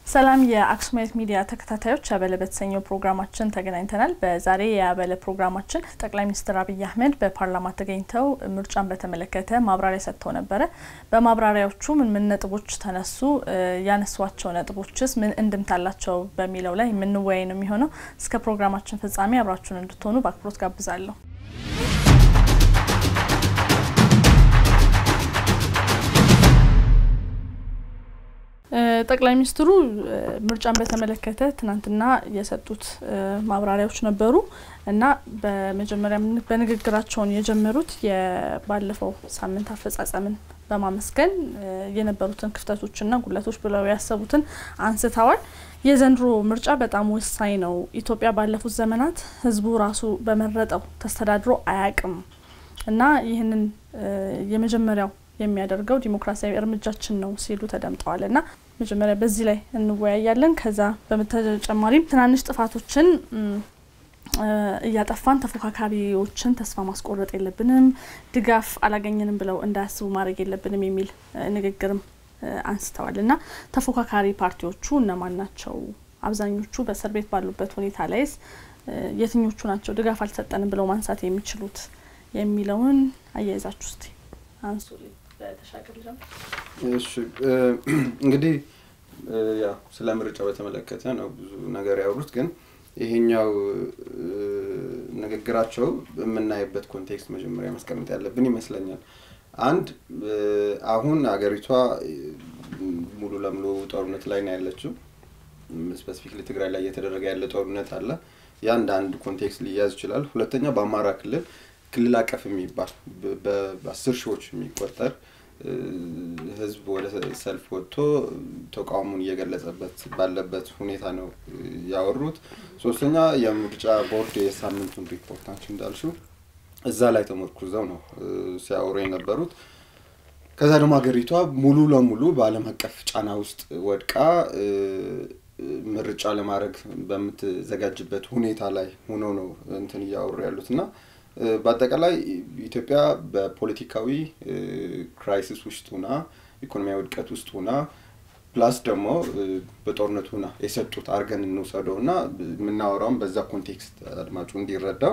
ሰላም የአክሱማይት ሚዲያ ተከታታዮች አበለ በተሰኘው ፕሮግራማችን ተገናኝተናል። በዛሬ የአበለ ፕሮግራማችን ጠቅላይ ሚኒስትር አብይ አህመድ በፓርላማ ተገኝተው ምርጫን በተመለከተ ማብራሪያ ሰጥተው ነበረ። በማብራሪያዎቹ ምን ምን ነጥቦች ተነሱ፣ ያነሷቸው ነጥቦችስ ምን እንድምታ አላቸው በሚለው ላይ የምንወያይ ነው የሚሆነው። እስከ ፕሮግራማችን ፍጻሜ አብራችሁን እንድትሆኑ በአክብሮት ጋብዛለሁ። ጠቅላይ ሚኒስትሩ ምርጫን በተመለከተ ትናንትና የሰጡት ማብራሪያዎች ነበሩ እና በመጀመሪያ በንግግራቸውን የጀመሩት የባለፈው ሳምንት አፈጻጸምን በማመስገን የነበሩትን ክፍተቶችና ጉለቶች ብለው ያሰቡትን አንስተዋል። የዘንድሮ ምርጫ በጣም ወሳኝ ነው። ኢትዮጵያ ባለፉት ዘመናት ሕዝቡ ራሱ በመረጠው ተስተዳድሮ አያቅም እና ይህንን የመጀመሪያው የሚያደርገው ዲሞክራሲያዊ እርምጃችን ነው ሲሉ ተደምጠዋል እና መጀመሪያ በዚህ ላይ እንወያያለን። ከዛ በተጨማሪም ትናንሽ ጥፋቶችን እያጠፋን ተፎካካሪዎችን ተስፋ ማስቆረጥ የለብንም፣ ድጋፍ አላገኘንም ብለው እንዳያስቡ ማድረግ የለብንም የሚል ንግግርም አንስተዋል እና ተፎካካሪ ፓርቲዎቹ እነማን ናቸው? አብዛኞቹ በእስር ቤት ባሉበት ሁኔታ ላይስ የትኞቹ ናቸው ድጋፍ አልሰጠንም ብለው ማንሳት የሚችሉት የሚለውን አያይዛችሁ እስቲ አንሱልኝ። እሺ እንግዲህ ያው ስለ ምርጫው በተመለከተ ነው ብዙ ነገር ያወሩት፣ ግን ይሄኛው ንግግራቸው የምናይበት ኮንቴክስት መጀመሪያ ማስቀመጥ ያለብን ይመስለኛል። አንድ አሁን አገሪቷ ሙሉ ለሙሉ ጦርነት ላይ ነው ያለችው። ስፔሲፊክሊ ትግራይ ላይ እየተደረገ ያለ ጦርነት አለ። ያ እንደ አንድ ኮንቴክስት ሊያዝ ይችላል። ሁለተኛ በአማራ ክልል ክልል አቀፍ የሚባል በአስር ሺዎች የሚቆጠር ህዝብ ወደ ሰልፍ ወጥቶ ተቃውሞን እየገለጸበት ባለበት ሁኔታ ነው ያወሩት። ሶስተኛ የምርጫ ቦርድ የሳምንቱን ሪፖርት አንቺ እንዳልሽው እዛ ላይ ተመርኩዘው ነው ሲያወሩ የነበሩት። ከዛ ደግሞ ሀገሪቷ ሙሉ ለሙሉ በዓለም አቀፍ ጫና ውስጥ ወድቃ ምርጫ ለማድረግ በምትዘጋጅበት ሁኔታ ላይ ሆነው ነው እንትን እያወሩ ያሉት እና በአጠቃላይ ኢትዮጵያ በፖለቲካዊ ክራይሲስ ውስጥ ሁና ኢኮኖሚያዊ ውድቀት ውስጥ ሁና ፕላስ ደግሞ በጦርነት ሁና የሰጡት አድርገን እንውሰደው እና የምናወራውን በዛ ኮንቴክስት አድማጩ እንዲረዳው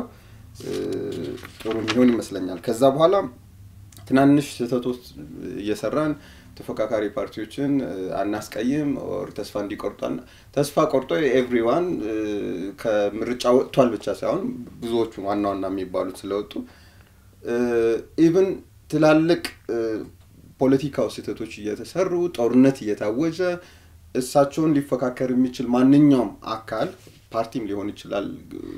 ጥሩ የሚሆን ይመስለኛል። ከዛ በኋላ ትናንሽ ስህተቶች እየሰራን ተፎካካሪ ፓርቲዎችን አናስቀይም ኦር ተስፋ እንዲቆርጧል ተስፋ ቆርጦ ኤቭሪዋን ከምርጫ ወጥቷል ብቻ ሳይሆን ብዙዎቹ ዋና ዋና የሚባሉት ስለወጡ ኢቭን ትላልቅ ፖለቲካው ስህተቶች እየተሰሩ ጦርነት እየታወጀ እሳቸውን ሊፎካከር የሚችል ማንኛውም አካል ፓርቲም ሊሆን ይችላል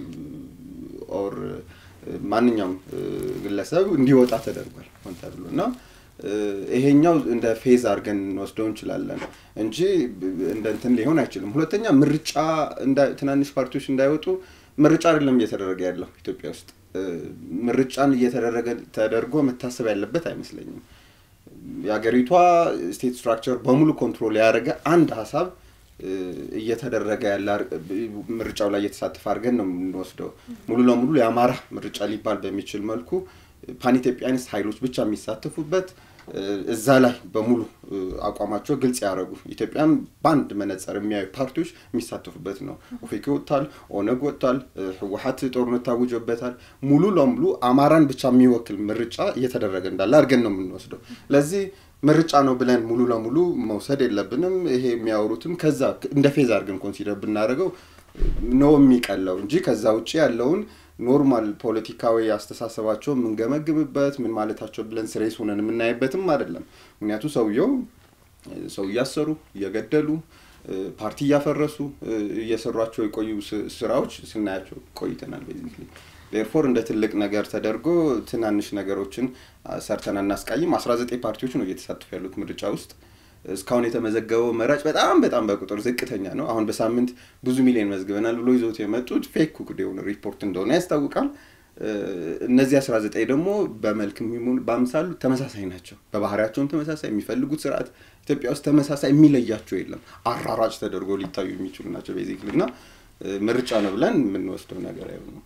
ኦር ማንኛውም ግለሰብ እንዲወጣ ተደርጓል ሆን ተብሎ እና ይሄኛው እንደ ፌዝ አድርገን እንወስደው እንችላለን እንጂ እንደ እንትን ሊሆን አይችልም። ሁለተኛ ምርጫ ትናንሽ ፓርቲዎች እንዳይወጡ ምርጫ አይደለም እየተደረገ ያለው ኢትዮጵያ ውስጥ ምርጫን እየተደረገ ተደርጎ መታሰብ ያለበት አይመስለኝም። የሀገሪቷ ስቴት ስትራክቸር በሙሉ ኮንትሮል ያደረገ አንድ ሀሳብ እየተደረገ ያለ ምርጫው ላይ እየተሳተፈ አድርገን ነው የምንወስደው። ሙሉ ለሙሉ የአማራ ምርጫ ሊባል በሚችል መልኩ ፓን ኢትዮጵያኒስት ኃይሎች ብቻ የሚሳተፉበት እዛ ላይ በሙሉ አቋማቸው ግልጽ ያደረጉ ኢትዮጵያን በአንድ መነጽር የሚያዩ ፓርቲዎች የሚሳተፉበት ነው። ኦፌኮ ወጥቷል፣ ኦነግ ወጥቷል፣ ህወሀት ጦርነት ታውጆበታል። ሙሉ ለሙሉ አማራን ብቻ የሚወክል ምርጫ እየተደረገ እንዳለ አድርገን ነው የምንወስደው። ለዚህ ምርጫ ነው ብለን ሙሉ ለሙሉ መውሰድ የለብንም። ይሄ የሚያወሩትም ከዛ እንደ ፌዝ አድርገን ኮንሲደር ብናደርገው ነው የሚቀለው እንጂ ከዛ ውጭ ያለውን ኖርማል ፖለቲካዊ አስተሳሰባቸው የምንገመግምበት ምን ማለታቸው ብለን ስሬስ ሆነን የምናይበትም አይደለም። ምክንያቱ ሰውየው ሰው እያሰሩ እየገደሉ ፓርቲ እያፈረሱ እየሰሯቸው የቆዩ ስራዎች ስናያቸው ቆይተናል። ቤዚክሊ ዴርፎር እንደ ትልቅ ነገር ተደርጎ ትናንሽ ነገሮችን ሰርተን አናስቃይም። አስራ ዘጠኝ ፓርቲዎች ነው እየተሳተፉ ያሉት ምርጫ ውስጥ እስካሁን የተመዘገበው መራጭ በጣም በጣም በቁጥር ዝቅተኛ ነው። አሁን በሳምንት ብዙ ሚሊዮን መዝግበናል ብሎ ይዞት የመጡት ፌክ ኩክድ የሆነ ሪፖርት እንደሆነ ያስታውቃል። እነዚህ አስራ ዘጠኝ ደግሞ በመልክ በአምሳሉ ተመሳሳይ ናቸው። በባህሪያቸውም ተመሳሳይ፣ የሚፈልጉት ስርዓት ኢትዮጵያ ውስጥ ተመሳሳይ፣ የሚለያቸው የለም። አራራጭ ተደርጎ ሊታዩ የሚችሉ ናቸው ቤዚክሊ እና ምርጫ ነው ብለን የምንወስደው ነገር አይሆንም።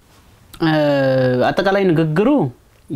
አጠቃላይ ንግግሩ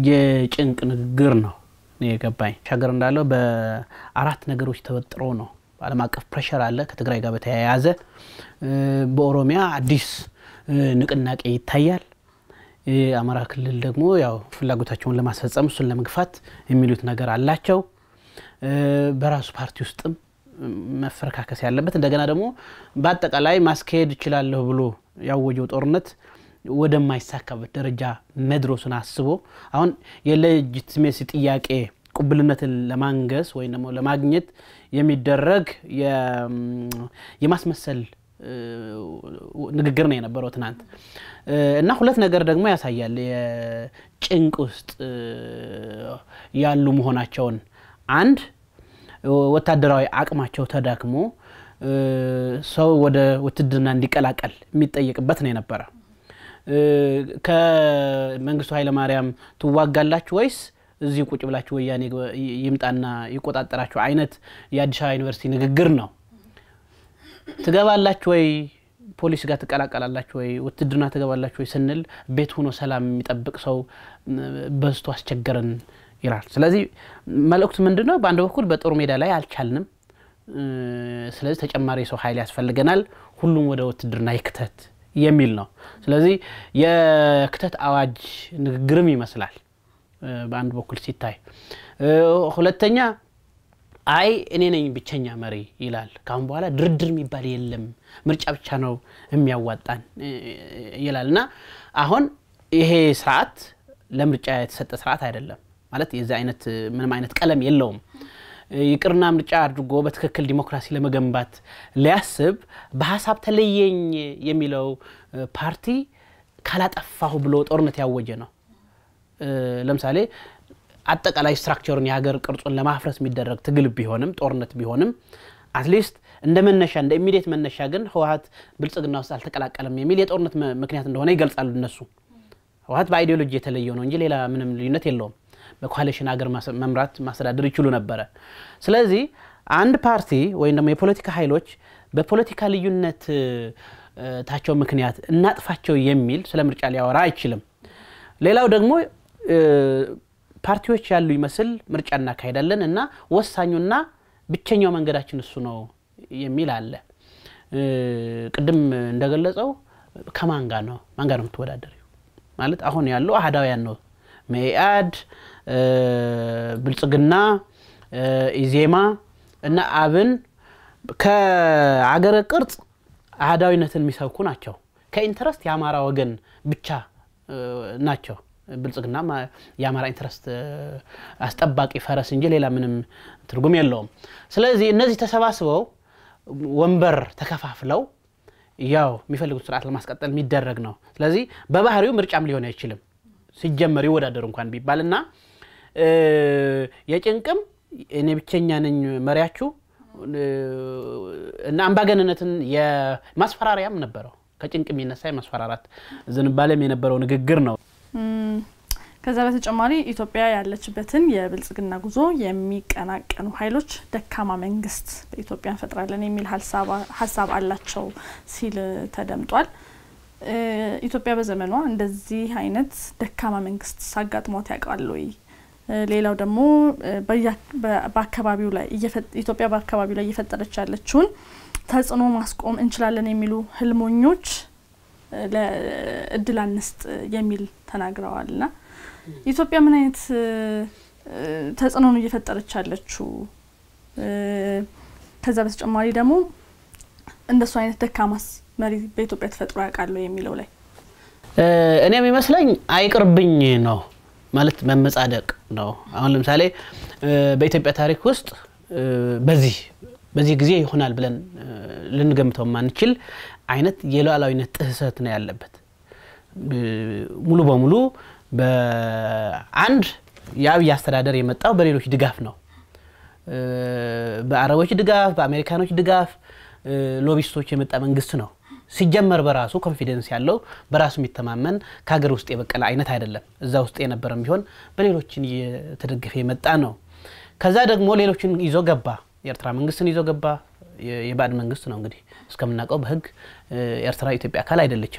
የጭንቅ ንግግር ነው የገባኝ ሻገር እንዳለው በአራት ነገሮች ተወጥሮ ነው ዓለም አቀፍ ፕሬሸር አለ ከትግራይ ጋር በተያያዘ በኦሮሚያ አዲስ ንቅናቄ ይታያል። የአማራ ክልል ደግሞ ያው ፍላጎታቸውን ለማስፈጸም እሱን ለመግፋት የሚሉት ነገር አላቸው። በራሱ ፓርቲ ውስጥም መፈረካከስ ያለበት እንደገና ደግሞ በአጠቃላይ ማስካሄድ እችላለሁ ብሎ ያወጀው ጦርነት ወደማይሳካበት ደረጃ መድረሱን አስቦ አሁን የሌጂቲሜሲ ጥያቄ ቁብልነትን ለማንገስ ወይም ደግሞ ለማግኘት የሚደረግ የማስመሰል ንግግር ነው የነበረው ትናንት እና ሁለት ነገር ደግሞ ያሳያል። የጭንቅ ውስጥ ያሉ መሆናቸውን አንድ ወታደራዊ አቅማቸው ተዳክሞ ሰው ወደ ውትድርና እንዲቀላቀል የሚጠየቅበት ነው የነበረ። ከመንግስቱ ኃይለማርያም ትዋጋላችሁ ወይስ እዚህ ቁጭ ብላችሁ ወያኔ ይምጣና ይቆጣጠራችሁ አይነት የአዲስ አበባ ዩኒቨርሲቲ ንግግር ነው። ትገባላችሁ ወይ ፖሊስ ጋር ትቀላቀላላችሁ ወይ ውትድርና ትገባላችሁ ወይ ስንል ቤት ሆኖ ሰላም የሚጠብቅ ሰው በዝቶ አስቸገረን ይላል። ስለዚህ መልእክቱ ምንድን ነው? በአንድ በኩል በጦር ሜዳ ላይ አልቻልንም፣ ስለዚህ ተጨማሪ ሰው ኃይል ያስፈልገናል፣ ሁሉም ወደ ውትድርና ይክተት የሚል ነው። ስለዚህ የክተት አዋጅ ንግግርም ይመስላል በአንድ በኩል ሲታይ። ሁለተኛ አይ እኔ ነኝ ብቸኛ መሪ ይላል። ካሁን በኋላ ድርድር የሚባል የለም፣ ምርጫ ብቻ ነው የሚያዋጣን ይላል እና አሁን ይሄ ስርዓት ለምርጫ የተሰጠ ስርዓት አይደለም ማለት የዚህ አይነት ምንም አይነት ቀለም የለውም። ይቅርና ምርጫ አድርጎ በትክክል ዲሞክራሲ ለመገንባት ሊያስብ በሀሳብ ተለየኝ የሚለው ፓርቲ ካላጠፋሁ ብሎ ጦርነት ያወጀ ነው። ለምሳሌ አጠቃላይ ስትራክቸሩን የሀገር ቅርጹን ለማፍረስ የሚደረግ ትግል ቢሆንም ጦርነት ቢሆንም አትሊስት እንደ መነሻ እንደ ኢሚዲየት መነሻ ግን ህወሀት ብልጽግና ውስጥ አልተቀላቀለም የሚል የጦርነት ምክንያት እንደሆነ ይገልጻሉ እነሱ። ህወሀት በአይዲዮሎጂ የተለየው ነው እንጂ ሌላ ምንም ልዩነት የለውም። በኮሊሽን ሀገር መምራት ማስተዳደር ይችሉ ነበረ። ስለዚህ አንድ ፓርቲ ወይም ደግሞ የፖለቲካ ኃይሎች በፖለቲካ ልዩነት ታቸው ምክንያት እናጥፋቸው የሚል ስለ ምርጫ ሊያወራ አይችልም። ሌላው ደግሞ ፓርቲዎች ያሉ ይመስል ምርጫ እናካሄዳለን እና ወሳኙና ብቸኛው መንገዳችን እሱ ነው የሚል አለ። ቅድም እንደገለጸው ከማን ጋር ነው ማን ጋር ነው የምትወዳደሪው? ማለት አሁን ያለው አህዳውያን ነው መኢአድ፣ ብልጽግና፣ ኢዜማ እና አብን ከአገረ ቅርጽ አህዳዊነትን የሚሰብኩ ናቸው። ከኢንተረስት የአማራ ወገን ብቻ ናቸው። ብልጽግና የአማራ ኢንትረስት አስጠባቂ ፈረስ እንጂ ሌላ ምንም ትርጉም የለውም። ስለዚህ እነዚህ ተሰባስበው ወንበር ተከፋፍለው ያው የሚፈልጉት ስርዓት ለማስቀጠል የሚደረግ ነው። ስለዚህ በባህሪው ምርጫም ሊሆን አይችልም ሲጀመር ይወዳደሩ እንኳን ቢባል እና የጭንቅም እኔ ብቸኛ ነኝ መሪያችሁ እና አምባገነነትን የማስፈራሪያም ነበረው። ከጭንቅ የሚነሳ የማስፈራራት ዝንባሌም የነበረው ንግግር ነው። ከዛ በተጨማሪ ኢትዮጵያ ያለችበትን የብልጽግና ጉዞ የሚቀናቀኑ ኃይሎች ደካማ መንግስት በኢትዮጵያ እንፈጥራለን የሚል ሀሳብ አላቸው ሲል ተደምጧል። ኢትዮጵያ በዘመኗ እንደዚህ አይነት ደካማ መንግስት ሳጋጥሟት ያውቃል ወይ? ሌላው ደግሞ በአካባቢው ላይ ኢትዮጵያ በአካባቢው ላይ እየፈጠረች ያለችውን ተጽዕኖ ማስቆም እንችላለን የሚሉ ህልሞኞች ለእድል አንስጥ የሚል ተናግረዋል። ና ኢትዮጵያ ምን አይነት ተጽዕኖ ነው እየፈጠረች ያለችው? ከዛ በተጨማሪ ደግሞ እንደሱ አይነት ደካማስ መሪ በኢትዮጵያ ተፈጥሮ ያውቃሉ የሚለው ላይ እኔ የሚመስለኝ አይቅርብኝ ነው ማለት መመጻደቅ ነው። አሁን ለምሳሌ በኢትዮጵያ ታሪክ ውስጥ በዚህ በዚህ ጊዜ ይሆናል ብለን ልንገምተው የማንችል አይነት የሉዓላዊነት ጥሰት ነው ያለበት። ሙሉ በሙሉ በአንድ የአብይ አስተዳደር የመጣው በሌሎች ድጋፍ ነው። በአረቦች ድጋፍ፣ በአሜሪካኖች ድጋፍ፣ ሎቢስቶች የመጣ መንግስት ነው። ሲጀመር በራሱ ኮንፊደንስ ያለው በራሱ የሚተማመን ከሀገር ውስጥ የበቀለ አይነት አይደለም። እዛ ውስጥ የነበረም ቢሆን በሌሎችን እየተደገፈ የመጣ ነው። ከዛ ደግሞ ሌሎችን ይዞ ገባ። የኤርትራ መንግስትን ይዞ ገባ። የባዕድ መንግስት ነው እንግዲህ እስከምናውቀው በህግ ኤርትራ ኢትዮጵያ አካል አይደለችም።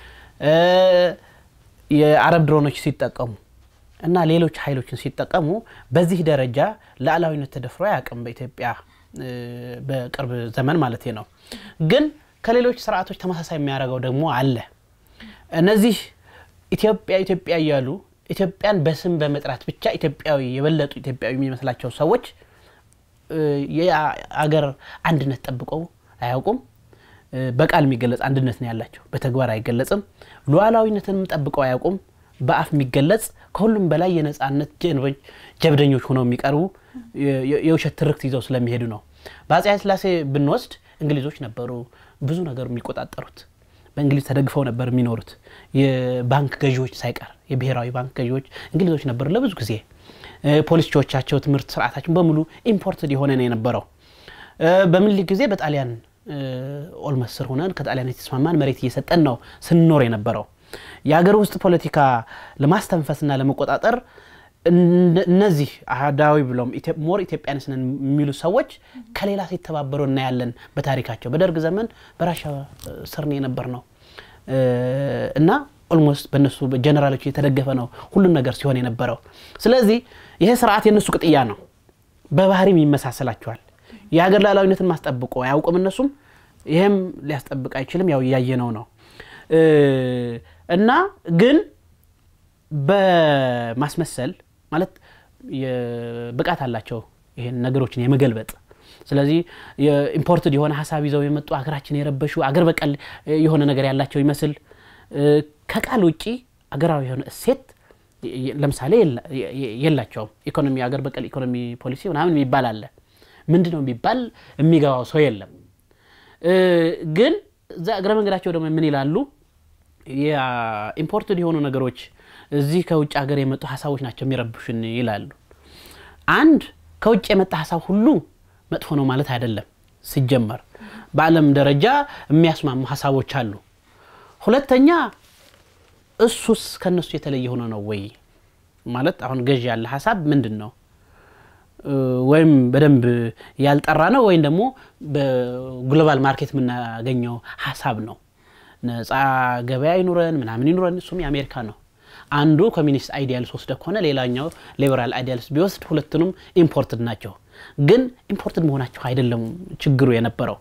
የአረብ ድሮኖች ሲጠቀሙ እና ሌሎች ኃይሎችን ሲጠቀሙ በዚህ ደረጃ ሉዓላዊነት ተደፍሮ አያውቅም በኢትዮጵያ በቅርብ ዘመን ማለት ነው። ግን ከሌሎች ስርዓቶች ተመሳሳይ የሚያደርገው ደግሞ አለ። እነዚህ ኢትዮጵያ ኢትዮጵያ እያሉ ኢትዮጵያን በስም በመጥራት ብቻ ኢትዮጵያዊ የበለጡ ኢትዮጵያዊ የሚመስላቸው ሰዎች የአገር አንድነት ጠብቀው አያውቁም። በቃል የሚገለጽ አንድነት ነው ያላቸው፣ በተግባር አይገለጽም። ሉዓላዊነትንም ጠብቀው አያውቁም። በአፍ የሚገለጽ ከሁሉም በላይ የነጻነት ጀብደኞች ሆነው የሚቀርቡ የውሸት ትርክት ይዘው ስለሚሄዱ ነው። በአፄ ኃይለሥላሴ ብንወስድ እንግሊዞች ነበሩ ብዙ ነገር የሚቆጣጠሩት። በእንግሊዝ ተደግፈው ነበር የሚኖሩት። የባንክ ገዢዎች ሳይቀር የብሔራዊ ባንክ ገዢዎች እንግሊዞች ነበሩ ለብዙ ጊዜ። ፖሊሲዎቻቸው፣ ትምህርት ስርዓታችን በሙሉ ኢምፖርትድ የሆነ ነው የነበረው። በምኒልክ ጊዜ በጣሊያን ኦልመስ ስር ሆነን ከጣሊያን የተስማማን መሬት እየሰጠን ነው ስንኖር የነበረው። የሀገር ውስጥ ፖለቲካ ለማስተንፈስና ለመቆጣጠር እነዚህ አህዳዊ ብሎም ሞር ኢትዮጵያንስ ነን የሚሉ ሰዎች ከሌላ ሲተባበሩ እናያለን። በታሪካቸው በደርግ ዘመን በራሻ ስር ነው የነበር ነው እና ኦልሞስት በእነሱ ጀነራሎች የተደገፈ ነው ሁሉም ነገር ሲሆን የነበረው። ስለዚህ ይሄ ስርዓት የእነሱ ቅጥያ ነው፣ በባህሪም ይመሳሰላቸዋል። የሀገር ሉዓላዊነትን ማስጠብቆ አያውቅም እነሱም። ይህም ሊያስጠብቅ አይችልም። ያው እያየነው ነው እና ግን በማስመሰል ማለት ብቃት አላቸው ይሄን ነገሮችን የመገልበጥ ስለዚህ ኢምፖርትድ የሆነ ሀሳብ ይዘው የመጡ ሀገራችን የረበሹ አገር በቀል የሆነ ነገር ያላቸው ይመስል ከቃል ውጭ አገራዊ የሆነ እሴት ለምሳሌ የላቸውም። ኢኮኖሚ አገር በቀል ኢኮኖሚ ፖሊሲ ምናምን የሚባል አለ። ምንድን ነው የሚባል የሚገባው ሰው የለም። ግን እዛ እግረ መንገዳቸው ደግሞ ምን ይላሉ? ኢምፖርትድ የሆኑ ነገሮች እዚህ ከውጭ ሀገር የመጡ ሀሳቦች ናቸው የሚረብሹን ይላሉ። አንድ ከውጭ የመጣ ሀሳብ ሁሉ መጥፎ ነው ማለት አይደለም። ሲጀመር በዓለም ደረጃ የሚያስማሙ ሀሳቦች አሉ። ሁለተኛ እሱስ ከነሱ የተለየ ሆኖ ነው ወይ ማለት አሁን ገዢ ያለ ሀሳብ ምንድን ነው? ወይም በደንብ ያልጠራ ነው ወይም ደግሞ በግሎባል ማርኬት የምናገኘው ሀሳብ ነው። ነፃ ገበያ ይኑረን ምናምን ይኑረን፣ እሱም የአሜሪካ ነው። አንዱ ኮሚኒስት አይዲያልስ ወስደ ከሆነ ሌላኛው ሊበራል አይዲያልስ ቢወስድ ሁለቱንም ኢምፖርትድ ናቸው። ግን ኢምፖርትድ መሆናቸው አይደለም ችግሩ የነበረው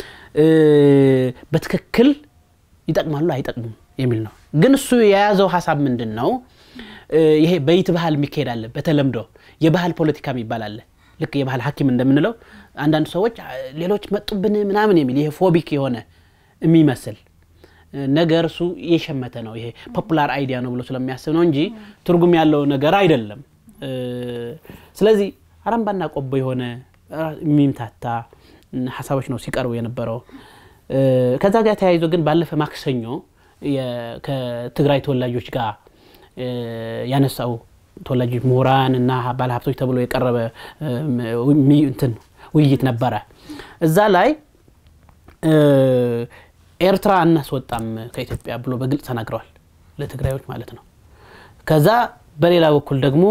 በትክክል ይጠቅማሉ አይጠቅሙም የሚል ነው። ግን እሱ የያዘው ሀሳብ ምንድን ነው? ይሄ በይት ባህል የሚካሄድ አለ። በተለምዶ የባህል ፖለቲካ የሚባል አለ። ልክ የባህል ሐኪም እንደምንለው አንዳንድ ሰዎች ሌሎች መጡብን ምናምን የሚል ይሄ ፎቢክ የሆነ የሚመስል ነገር እሱ የሸመተ ነው። ይሄ ፖፑላር አይዲያ ነው ብሎ ስለሚያስብ ነው እንጂ ትርጉም ያለው ነገር አይደለም። ስለዚህ አረምባና ቆቦ የሆነ የሚምታታ ሀሳቦች ነው ሲቀርቡ የነበረው። ከዛ ጋር ተያይዞ ግን ባለፈ ማክሰኞ ከትግራይ ተወላጆች ጋር ያነሳው ተወላጆች ምሁራን እና ባለሀብቶች ተብሎ የቀረበ እንትን ውይይት ነበረ። እዛ ላይ ኤርትራ እናስወጣም ከኢትዮጵያ ብሎ በግልጽ ተናግረዋል፣ ለትግራዮች ማለት ነው። ከዛ በሌላ በኩል ደግሞ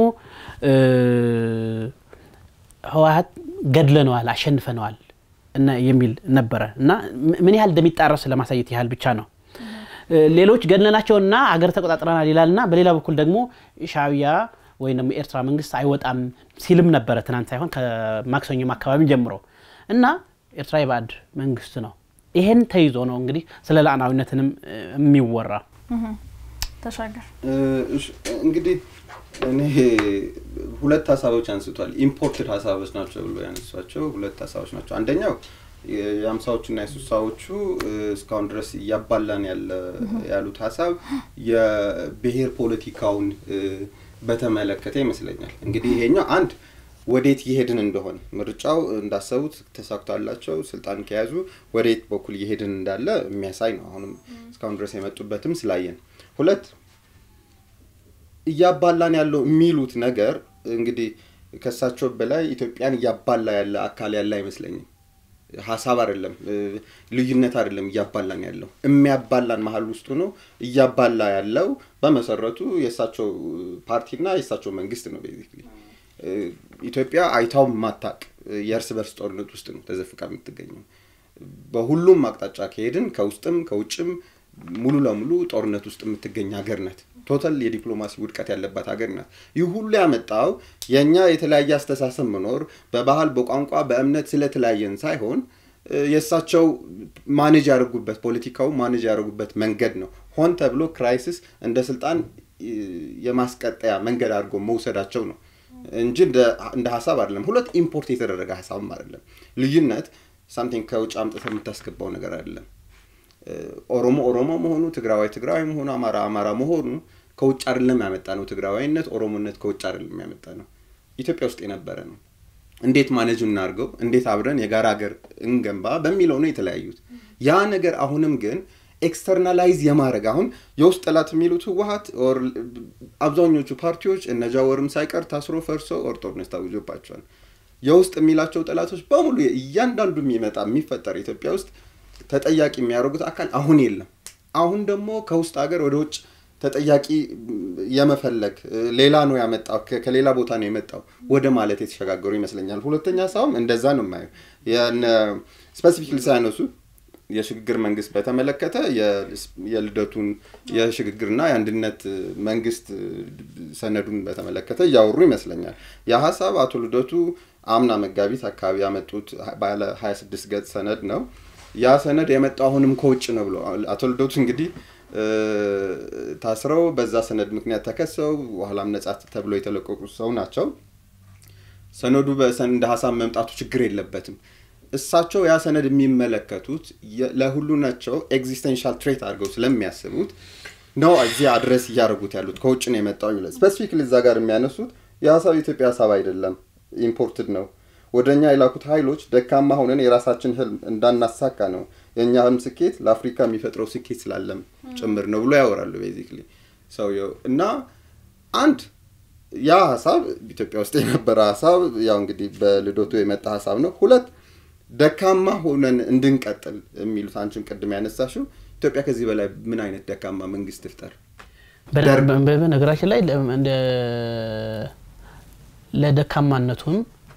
ህወሀት ገድለነዋል፣ አሸንፈነዋል የሚል ነበረ እና ምን ያህል እንደሚጣረስ ለማሳየት ያህል ብቻ ነው። ሌሎች ገድለናቸውና አገር ተቆጣጥረናል ይላልና በሌላ በኩል ደግሞ ሻዕቢያ ወይም ደግሞ የኤርትራ መንግስት አይወጣም ሲልም ነበረ ትናንት ሳይሆን ከማክሰኞም አካባቢ ጀምሮ እና ኤርትራ የባዕድ መንግስት ነው። ይሄን ተይዞ ነው እንግዲህ ስለ ሉዓላዊነትንም የሚወራ ተሻገር እንግዲህ እኔ ሁለት ሀሳቦች አንስቷል። ኢምፖርትድ ሀሳቦች ናቸው ብሎ ያነሷቸው ሁለት ሀሳቦች ናቸው። አንደኛው የሀምሳዎቹና የስልሳዎቹ እስካሁን ድረስ እያባላን ያለ ያሉት ሀሳብ የብሔር ፖለቲካውን በተመለከተ ይመስለኛል። እንግዲህ ይሄኛው አንድ ወዴት እየሄድን እንደሆነ ምርጫው እንዳሰቡት ተሳክቷላቸው ስልጣን ከያዙ ወዴት በኩል እየሄድን እንዳለ የሚያሳይ ነው። አሁንም እስካሁን ድረስ የመጡበትም ስላየን። ሁለት እያባላን ያለው የሚሉት ነገር እንግዲህ ከሳቸው በላይ ኢትዮጵያን እያባላ ያለ አካል ያለ አይመስለኝም። ሀሳብ አይደለም፣ ልዩነት አይደለም እያባላን ያለው የሚያባላን መሀል ውስጡ ነው። እያባላ ያለው በመሰረቱ የእሳቸው ፓርቲና የእሳቸው መንግስት ነው። ቤዚክሊ ኢትዮጵያ አይታው ማታቅ የእርስ በርስ ጦርነት ውስጥ ነው ተዘፍቃ የምትገኘው። በሁሉም አቅጣጫ ከሄድን ከውስጥም ከውጭም ሙሉ ለሙሉ ጦርነት ውስጥ የምትገኝ ሀገር ናት። ቶታል የዲፕሎማሲ ውድቀት ያለባት ሀገር ናት። ይህ ሁሉ ያመጣው የእኛ የተለያየ አስተሳሰብ መኖር በባህል፣ በቋንቋ፣ በእምነት ስለተለያየን ሳይሆን የእሳቸው ማኔጅ ያደርጉበት ፖለቲካው ማኔጅ ያደርጉበት መንገድ ነው። ሆን ተብሎ ክራይሲስ እንደ ስልጣን የማስቀጠያ መንገድ አድርጎ መውሰዳቸው ነው እንጂ እንደ ሀሳብ አይደለም። ሁለት ኢምፖርት የተደረገ ሀሳብም አይደለም። ልዩነት ሳምቲንግ ከውጭ አምጥተህ የምታስገባው ነገር አይደለም። ኦሮሞ ኦሮሞ መሆኑ፣ ትግራዋይ ትግራዋይ መሆኑ፣ አማራ አማራ መሆኑ ከውጭ አይደለም ያመጣ ነው። ትግራዋይነት፣ ኦሮሞነት ከውጭ አይደለም ያመጣ ነው። ኢትዮጵያ ውስጥ የነበረ ነው። እንዴት ማኔጅ እናድርገው፣ እንዴት አብረን የጋራ ሀገር እንገንባ በሚለው ነው የተለያዩት። ያ ነገር አሁንም ግን ኤክስተርናላይዝ የማድረግ አሁን የውስጥ ጠላት የሚሉት ህወሀት አብዛኞቹ ፓርቲዎች እነ ጃዋርም ሳይቀር ታስሮ ፈርሶ ኦር ጦርነት ታውጆባቸዋል። የውስጥ የሚላቸው ጠላቶች በሙሉ እያንዳንዱ የሚመጣ የሚፈጠር ኢትዮጵያ ውስጥ ተጠያቂ የሚያደርጉት አካል አሁን የለም። አሁን ደግሞ ከውስጥ ሀገር ወደ ውጭ ተጠያቂ የመፈለግ ሌላ ነው ያመጣው ከሌላ ቦታ ነው የመጣው ወደ ማለት የተሸጋገሩ ይመስለኛል። ሁለተኛ ሀሳብም እንደዛ ነው የማየው። ስፔሲፊክሊ ሳያነሱ የሽግግር መንግስት በተመለከተ የልደቱን የሽግግርና የአንድነት መንግስት ሰነዱን በተመለከተ እያወሩ ይመስለኛል። ያ ሀሳብ አቶ ልደቱ አምና መጋቢት አካባቢ ያመጡት ባለ 26 ገጽ ሰነድ ነው። ያ ሰነድ የመጣው አሁንም ከውጭ ነው ብሎ አቶ ልደቱ እንግዲህ ታስረው በዛ ሰነድ ምክንያት ተከሰው በኋላም ነጻ ተብሎ የተለቀቁ ሰው ናቸው። ሰነዱ እንደ ሀሳብ መምጣቱ ችግር የለበትም። እሳቸው ያ ሰነድ የሚመለከቱት ለሁሉ ናቸው ኤግዚስተንሻል ትሬት አድርገው ስለሚያስቡት ነው እዚህ አድረስ እያደረጉት ያሉት ከውጭ ነው የመጣው ይላል። ስፔሲፊክሊ እዛ ጋር የሚያነሱት የሀሳብ የኢትዮጵያ ሀሳብ አይደለም፣ ኢምፖርትድ ነው። ወደ እኛ የላኩት ኃይሎች ደካማ ሆነን የራሳችን ህልም እንዳናሳካ ነው። የእኛ ህልም ስኬት ለአፍሪካ የሚፈጥረው ስኬት ስላለም ጭምር ነው ብሎ ያወራሉ። ቤዚክሊ ሰውየው እና አንድ ያ ሀሳብ ኢትዮጵያ ውስጥ የነበረ ሀሳብ ያው እንግዲህ በልደቱ የመጣ ሀሳብ ነው። ሁለት ደካማ ሆነን እንድንቀጥል የሚሉት አንቺም ቅድም ያነሳሽው ኢትዮጵያ ከዚህ በላይ ምን አይነት ደካማ መንግስት ትፍጠር? በነገራችን ላይ ለደካማነቱም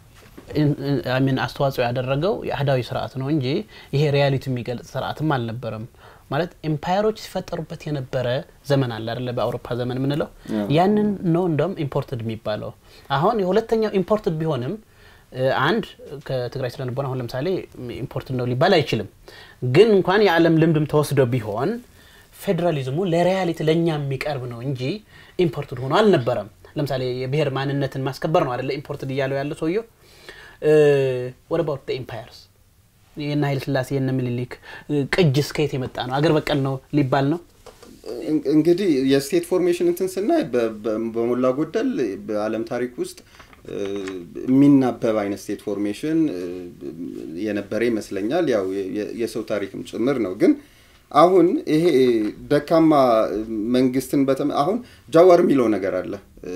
ሚን አስተዋጽኦ ያደረገው የአህዳዊ ስርዓት ነው እንጂ ይሄ ሪያሊቲ የሚገልጽ ስርዓትም አልነበረም። ማለት ኤምፓየሮች ሲፈጠሩበት የነበረ ዘመን አለ አይደለ? በአውሮፓ ዘመን የምንለው ያንን ነው እንደውም ኢምፖርትድ የሚባለው። አሁን የሁለተኛው ኢምፖርትድ ቢሆንም አንድ ከትግራይ ስለ ልቦና አሁን ለምሳሌ ኢምፖርት ነው ሊባል አይችልም። ግን እንኳን የዓለም ልምድም ተወስዶ ቢሆን ፌዴራሊዝሙ ለሪያሊቲ ለእኛ የሚቀርብ ነው እንጂ ኢምፖርትድ ሆኖ አልነበረም። ለምሳሌ የብሔር ማንነትን ማስከበር ነው አደለ ኢምፖርትድ እያለው ያለ ሰውየው። ወደ ባውት ኢምፓየርስ የነ ኃይለ ስላሴ የነ ምኒልክ ቅጅ እስከየት የመጣ ነው? አገር በቀል ነው ሊባል ነው? እንግዲህ የስቴት ፎርሜሽን እንትን ስናይ በሞላ ጎደል በዓለም ታሪክ ውስጥ የሚናበብ አይነት ስቴት ፎርሜሽን የነበረ ይመስለኛል። ያው የሰው ታሪክም ጭምር ነው። ግን አሁን ይሄ ደካማ መንግስትን በተመ አሁን ጃዋር የሚለው ነገር አለ።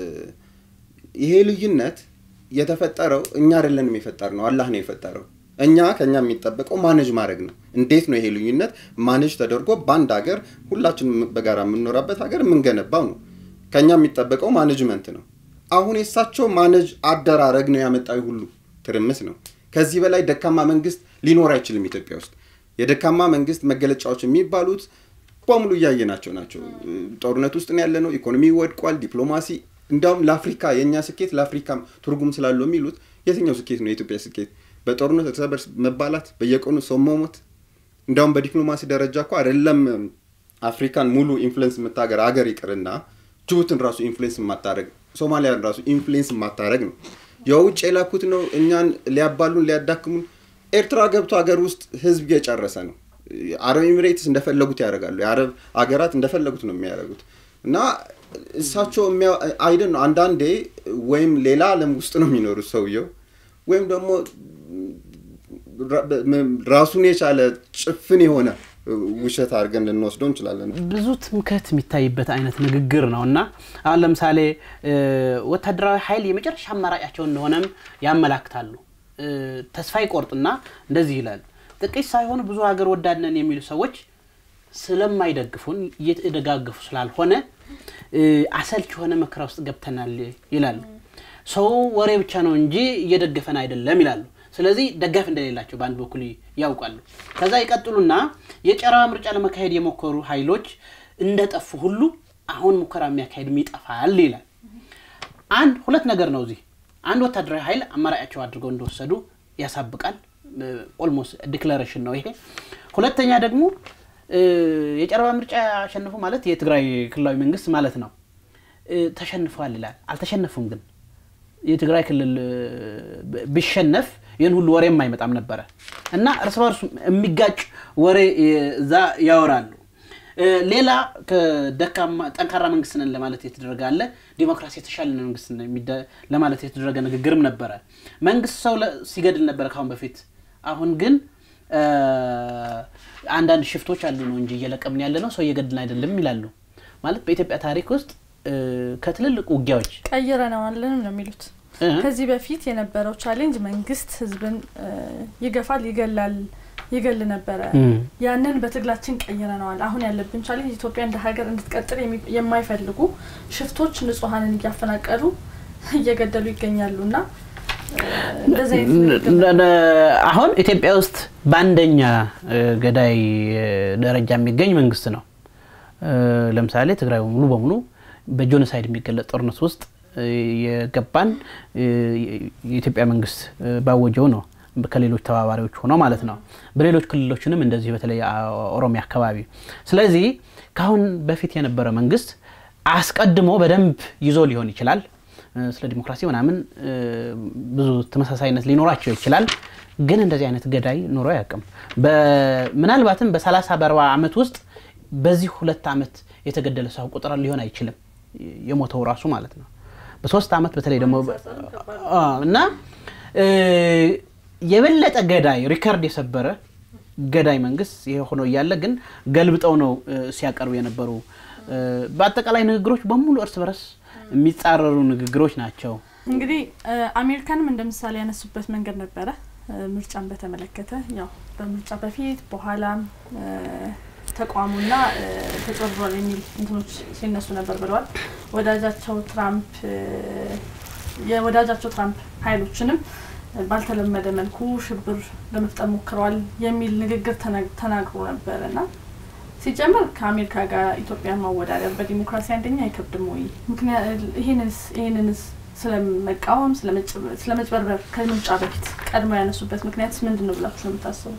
ይሄ ልዩነት የተፈጠረው እኛ አይደለንም የፈጠር ነው፣ አላህ ነው የፈጠረው። እኛ ከኛ የሚጠበቀው ማኔጅ ማድረግ ነው። እንዴት ነው ይሄ ልዩነት ማኔጅ ተደርጎ በአንድ ሀገር ሁላችንም በጋራ የምንኖራበት ሀገር የምንገነባው ነው። ከኛ የሚጠበቀው ማኔጅመንት ነው። አሁን የእሳቸው ማነጅ አደራረግ ነው ያመጣው ሁሉ ትርምስ ነው። ከዚህ በላይ ደካማ መንግስት ሊኖር አይችልም ኢትዮጵያ ውስጥ። የደካማ መንግስት መገለጫዎች የሚባሉት በሙሉ እያየናቸው ናቸው። ጦርነት ውስጥ ነው ያለ ነው። ኢኮኖሚ ወድቋል። ዲፕሎማሲ እንዲያውም ለአፍሪካ የእኛ ስኬት ለአፍሪካም ትርጉም ስላለው የሚሉት የትኛው ስኬት ነው የኢትዮጵያ ስኬት? በጦርነት እርስ በርስ መባላት፣ በየቀኑ ሰው መሞት። እንዲያውም በዲፕሎማሲ ደረጃ እኮ አይደለም አፍሪካን ሙሉ ኢንፍሉዌንስ የምታገር አገር ይቅርና ጅቡትን ራሱ ኢንፍሉዌንስ የማታደረግ ሶማሊያን ራሱ ኢንፍሉዌንስ የማታደረግ ነው። የውጭ የላኩት ነው እኛን ሊያባሉን ሊያዳክሙን። ኤርትራ ገብቶ ሀገር ውስጥ ህዝብ እየጨረሰ ነው። አረብ ኤሚሬትስ እንደፈለጉት ያደርጋሉ። የአረብ ሀገራት እንደፈለጉት ነው የሚያደርጉት እና እሳቸው አይደን ነው አንዳንዴ ወይም ሌላ ዓለም ውስጥ ነው የሚኖሩት ሰውየው ወይም ደግሞ ራሱን የቻለ ጭፍን የሆነ ውሸት አድርገን ልንወስደው እንችላለን። ብዙ ትምክህት የሚታይበት አይነት ንግግር ነው እና አሁን ለምሳሌ ወታደራዊ ኃይል የመጨረሻ አማራጫቸው እንደሆነም ያመላክታሉ። ተስፋ ይቆርጥና እንደዚህ ይላል። ጥቂት ሳይሆኑ ብዙ ሀገር ወዳድነን የሚሉ ሰዎች ስለማይደግፉን እየተደጋገፉ ስላልሆነ አሰልች የሆነ መከራ ውስጥ ገብተናል ይላሉ። ሰው ወሬ ብቻ ነው እንጂ እየደገፈን አይደለም ይላሉ። ስለዚህ ደጋፊ እንደሌላቸው በአንድ በኩል ያውቃሉ። ከዛ ይቀጥሉና የጨረባ ምርጫ ለመካሄድ የሞከሩ ኃይሎች እንደጠፉ ሁሉ አሁን ሙከራ የሚያካሄድም ይጠፋል ይላል። አንድ ሁለት ነገር ነው እዚህ አንድ ወታደራዊ ኃይል አማራጫቸው አድርገው እንደወሰዱ ያሳብቃል። ኦልሞስት ዲክላሬሽን ነው ይሄ። ሁለተኛ ደግሞ የጨረባ ምርጫ ያሸነፉ ማለት የትግራይ ክልላዊ መንግስት ማለት ነው። ተሸንፈዋል ይላል። አልተሸነፉም ግን የትግራይ ክልል ቢሸነፍ ይህን ሁሉ ወሬ የማይመጣም ነበረ እና እርስ በርሱ የሚጋጭ ወሬ እዛ ያወራሉ። ሌላ ከደካማ ጠንካራ መንግስት ነን ለማለት የተደረገ አለ። ዲሞክራሲ የተሻለ መንግስት ለማለት የተደረገ ንግግርም ነበረ። መንግስት ሰው ሲገድል ነበረ ካሁን በፊት። አሁን ግን አንዳንድ ሽፍቶች አሉ ነው እንጂ እየለቀምን ያለ ነው ሰው እየገድልን አይደለም ይላሉ። ማለት በኢትዮጵያ ታሪክ ውስጥ ከትልልቅ ውጊያዎች ቀይረነዋለን ነው የሚሉት። ከዚህ በፊት የነበረው ቻሌንጅ መንግስት ህዝብን ይገፋል፣ ይገላል ይገል ነበረ። ያንን በትግላችን ቀይረነዋል። አሁን ያለብን ቻሌንጅ ኢትዮጵያ እንደ ሀገር እንድትቀጥል የማይፈልጉ ሽፍቶች ንጹሐንን እያፈናቀሉ እየገደሉ ይገኛሉ እና አሁን ኢትዮጵያ ውስጥ በአንደኛ ገዳይ ደረጃ የሚገኝ መንግስት ነው። ለምሳሌ ትግራይ ሙሉ በሙሉ በጆኖሳይድ የሚገለጽ ጦርነት ውስጥ የገባን የኢትዮጵያ መንግስት ባወጀው ነው ከሌሎች ተባባሪዎች ሆነው ማለት ነው። በሌሎች ክልሎችንም እንደዚህ በተለይ ኦሮሚያ አካባቢ። ስለዚህ ከአሁን በፊት የነበረ መንግስት አስቀድሞ በደንብ ይዞ ሊሆን ይችላል። ስለ ዲሞክራሲ ምናምን ብዙ ተመሳሳይነት ሊኖራቸው ይችላል። ግን እንደዚህ አይነት ገዳይ ኖሮ አያውቅም። ምናልባትም በሰላሳ በአርባ ዓመት ውስጥ በዚህ ሁለት ዓመት የተገደለ ሰው ቁጥር ሊሆን አይችልም። የሞተው ራሱ ማለት ነው። በሶስት ዓመት በተለይ ደግሞ እና የበለጠ ገዳይ ሪከርድ የሰበረ ገዳይ መንግስት ይሄ ሆኖ እያለ ግን ገልብጠው ነው ሲያቀርቡ የነበሩ። በአጠቃላይ ንግግሮች በሙሉ እርስ በርስ የሚጻረሩ ንግግሮች ናቸው። እንግዲህ አሜሪካንም እንደ ምሳሌ ያነሱበት መንገድ ነበረ። ምርጫን በተመለከተ ያው በምርጫ በፊት በኋላም ተቋሙና ተጭበርብሯል የሚል እንትኖች ሲነሱ ነበር ብለዋል። ወዳጃቸው ትራምፕ የወዳጃቸው ትራምፕ ኃይሎችንም ባልተለመደ መልኩ ሽብር ለመፍጠር ሞክረዋል የሚል ንግግር ተናግሮ ነበር እና ሲጀምር ከአሜሪካ ጋር ኢትዮጵያን ማወዳደር በዲሞክራሲ አንደኛ አይከብድም ወይ? ይህንንስ ስለመቃወም ስለመጭበርበር ከምርጫ በፊት ቀድሞ ያነሱበት ምክንያት ምንድን ነው ብላችሁ ነው የምታስቡት?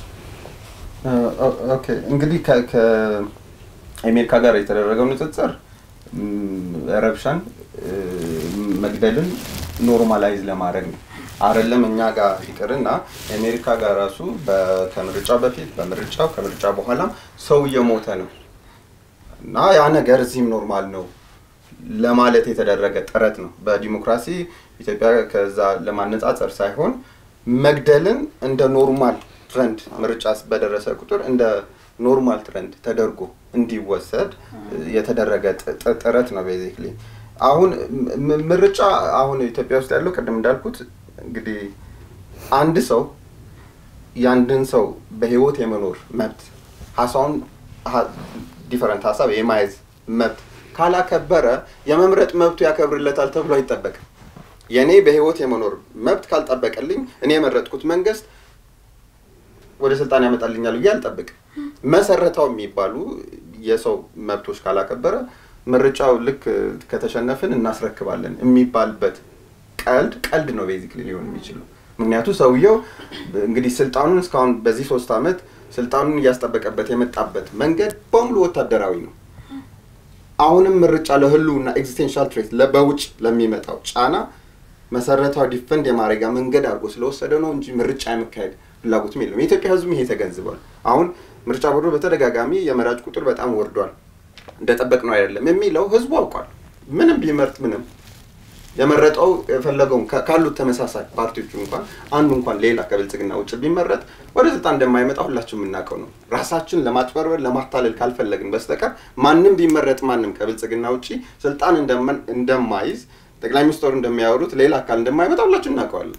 ኦኬ እንግዲህ ከአሜሪካ ጋር የተደረገው ንጽጽር ረብሻን፣ መግደልን ኖርማላይዝ ለማድረግ ነው። አይደለም እኛ ጋር ይቅርና አሜሪካ ጋር ራሱ ከምርጫ በፊት በምርጫው ከምርጫ በኋላም ሰው እየሞተ ነው እና ያ ነገር እዚህም ኖርማል ነው ለማለት የተደረገ ጥረት ነው። በዲሞክራሲ ኢትዮጵያ ከዛ ለማነጻጸር ሳይሆን መግደልን እንደ ኖርማል ትረንድ ምርጫ በደረሰ ቁጥር እንደ ኖርማል ትረንድ ተደርጎ እንዲወሰድ የተደረገ ጥረት ነው። ቤዚክሊ አሁን ምርጫ አሁን ኢትዮጵያ ውስጥ ያለው ቅድም እንዳልኩት እንግዲህ አንድ ሰው የአንድን ሰው በህይወት የመኖር መብት ሀሳውን ዲፈረንት ሀሳብ የማየዝ መብት ካላከበረ የመምረጥ መብቱ ያከብርለታል ተብሎ አይጠበቅም። የእኔ በህይወት የመኖር መብት ካልጠበቀልኝ እኔ የመረጥኩት መንግስት ወደ ስልጣን ያመጣልኛል ብዬ አልጠብቅም። መሰረታው የሚባሉ የሰው መብቶች ካላከበረ ምርጫው ልክ ከተሸነፍን እናስረክባለን የሚባልበት ቀልድ ቀልድ ነው ቤዚክሊ ሊሆን የሚችለው። ምክንያቱ ሰውየው እንግዲህ ስልጣኑን እስካሁን በዚህ ሶስት ዓመት ስልጣኑን እያስጠበቀበት የመጣበት መንገድ በሙሉ ወታደራዊ ነው። አሁንም ምርጫ ለህልውና ኤግዚስቴንሻል ትሬት በውጭ ለሚመጣው ጫና መሰረታዊ ዲፈንድ የማድረጊያ መንገድ አድርጎ ስለወሰደ ነው እንጂ ምርጫ የመካሄድ ፍላጎትም የለም። የኢትዮጵያ ህዝብ ይሄ ተገንዝቧል። አሁን ምርጫ ቦርዱ በተደጋጋሚ የመራጭ ቁጥር በጣም ወርዷል፣ እንደጠበቅ ነው አይደለም የሚለው ህዝቡ አውቋል። ምንም ቢመርጥ ምንም የመረጠው የፈለገውን ካሉት ተመሳሳይ ፓርቲዎቹ እንኳን አንዱ እንኳን ሌላ ከብልጽግና ውጭ ቢመረጥ ወደ ስልጣን እንደማይመጣ ሁላችን የምናውቀው ነው። ራሳችን ለማጭበርበር ለማታለል ካልፈለግን በስተቀር ማንም ቢመረጥ ማንም ከብልጽግና ውጭ ስልጣን እንደማይዝ ጠቅላይ ሚኒስትሩ እንደሚያወሩት ሌላ አካል እንደማይመጣ ሁላችን እናውቀዋለን።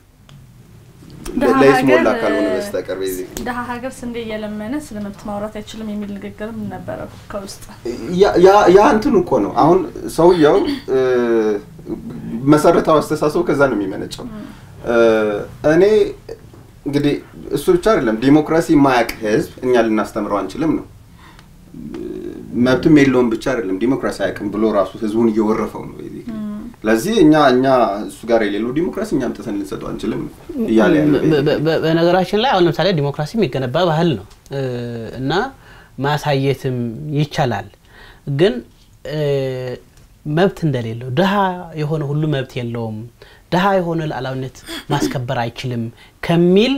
ለይስሞላ ካልሆነ በስተቀር ደሀ ሀገር ስንዴ እየለመነ ስለ መብት ማውራት አይችልም የሚል ንግግርም ነበረ ከውስጥ። ያ እንትን እኮ ነው። አሁን ሰውየው መሰረታዊ አስተሳሰቡ ከዛ ነው የሚመነጨው። እኔ እንግዲህ እሱ ብቻ አይደለም። ዲሞክራሲ የማያውቅ ህዝብ እኛ ልናስተምረው አንችልም ነው። መብትም የለውም ብቻ አይደለም ዲሞክራሲ አያውቅም ብሎ ራሱ ህዝቡን እየወረፈው ነው። basically። ስለዚህ እኛ እኛ እሱ ጋር የሌለው ዲሞክራሲ እኛ አምጥተን ልንሰጠው አንችልም ነው እያለ ያለ በ- በ- በ- በነገራችን ላይ አሁን ለምሳሌ ዲሞክራሲ የሚገነባ ባህል ነው እ፣ እና ማሳየትም ይቻላል። ግን እ፣ መብት እንደሌለው ድሀ የሆነ ሁሉ መብት የለውም፣ ድሀ የሆነ ሉዓላዊነት ማስከበር አይችልም ከሚል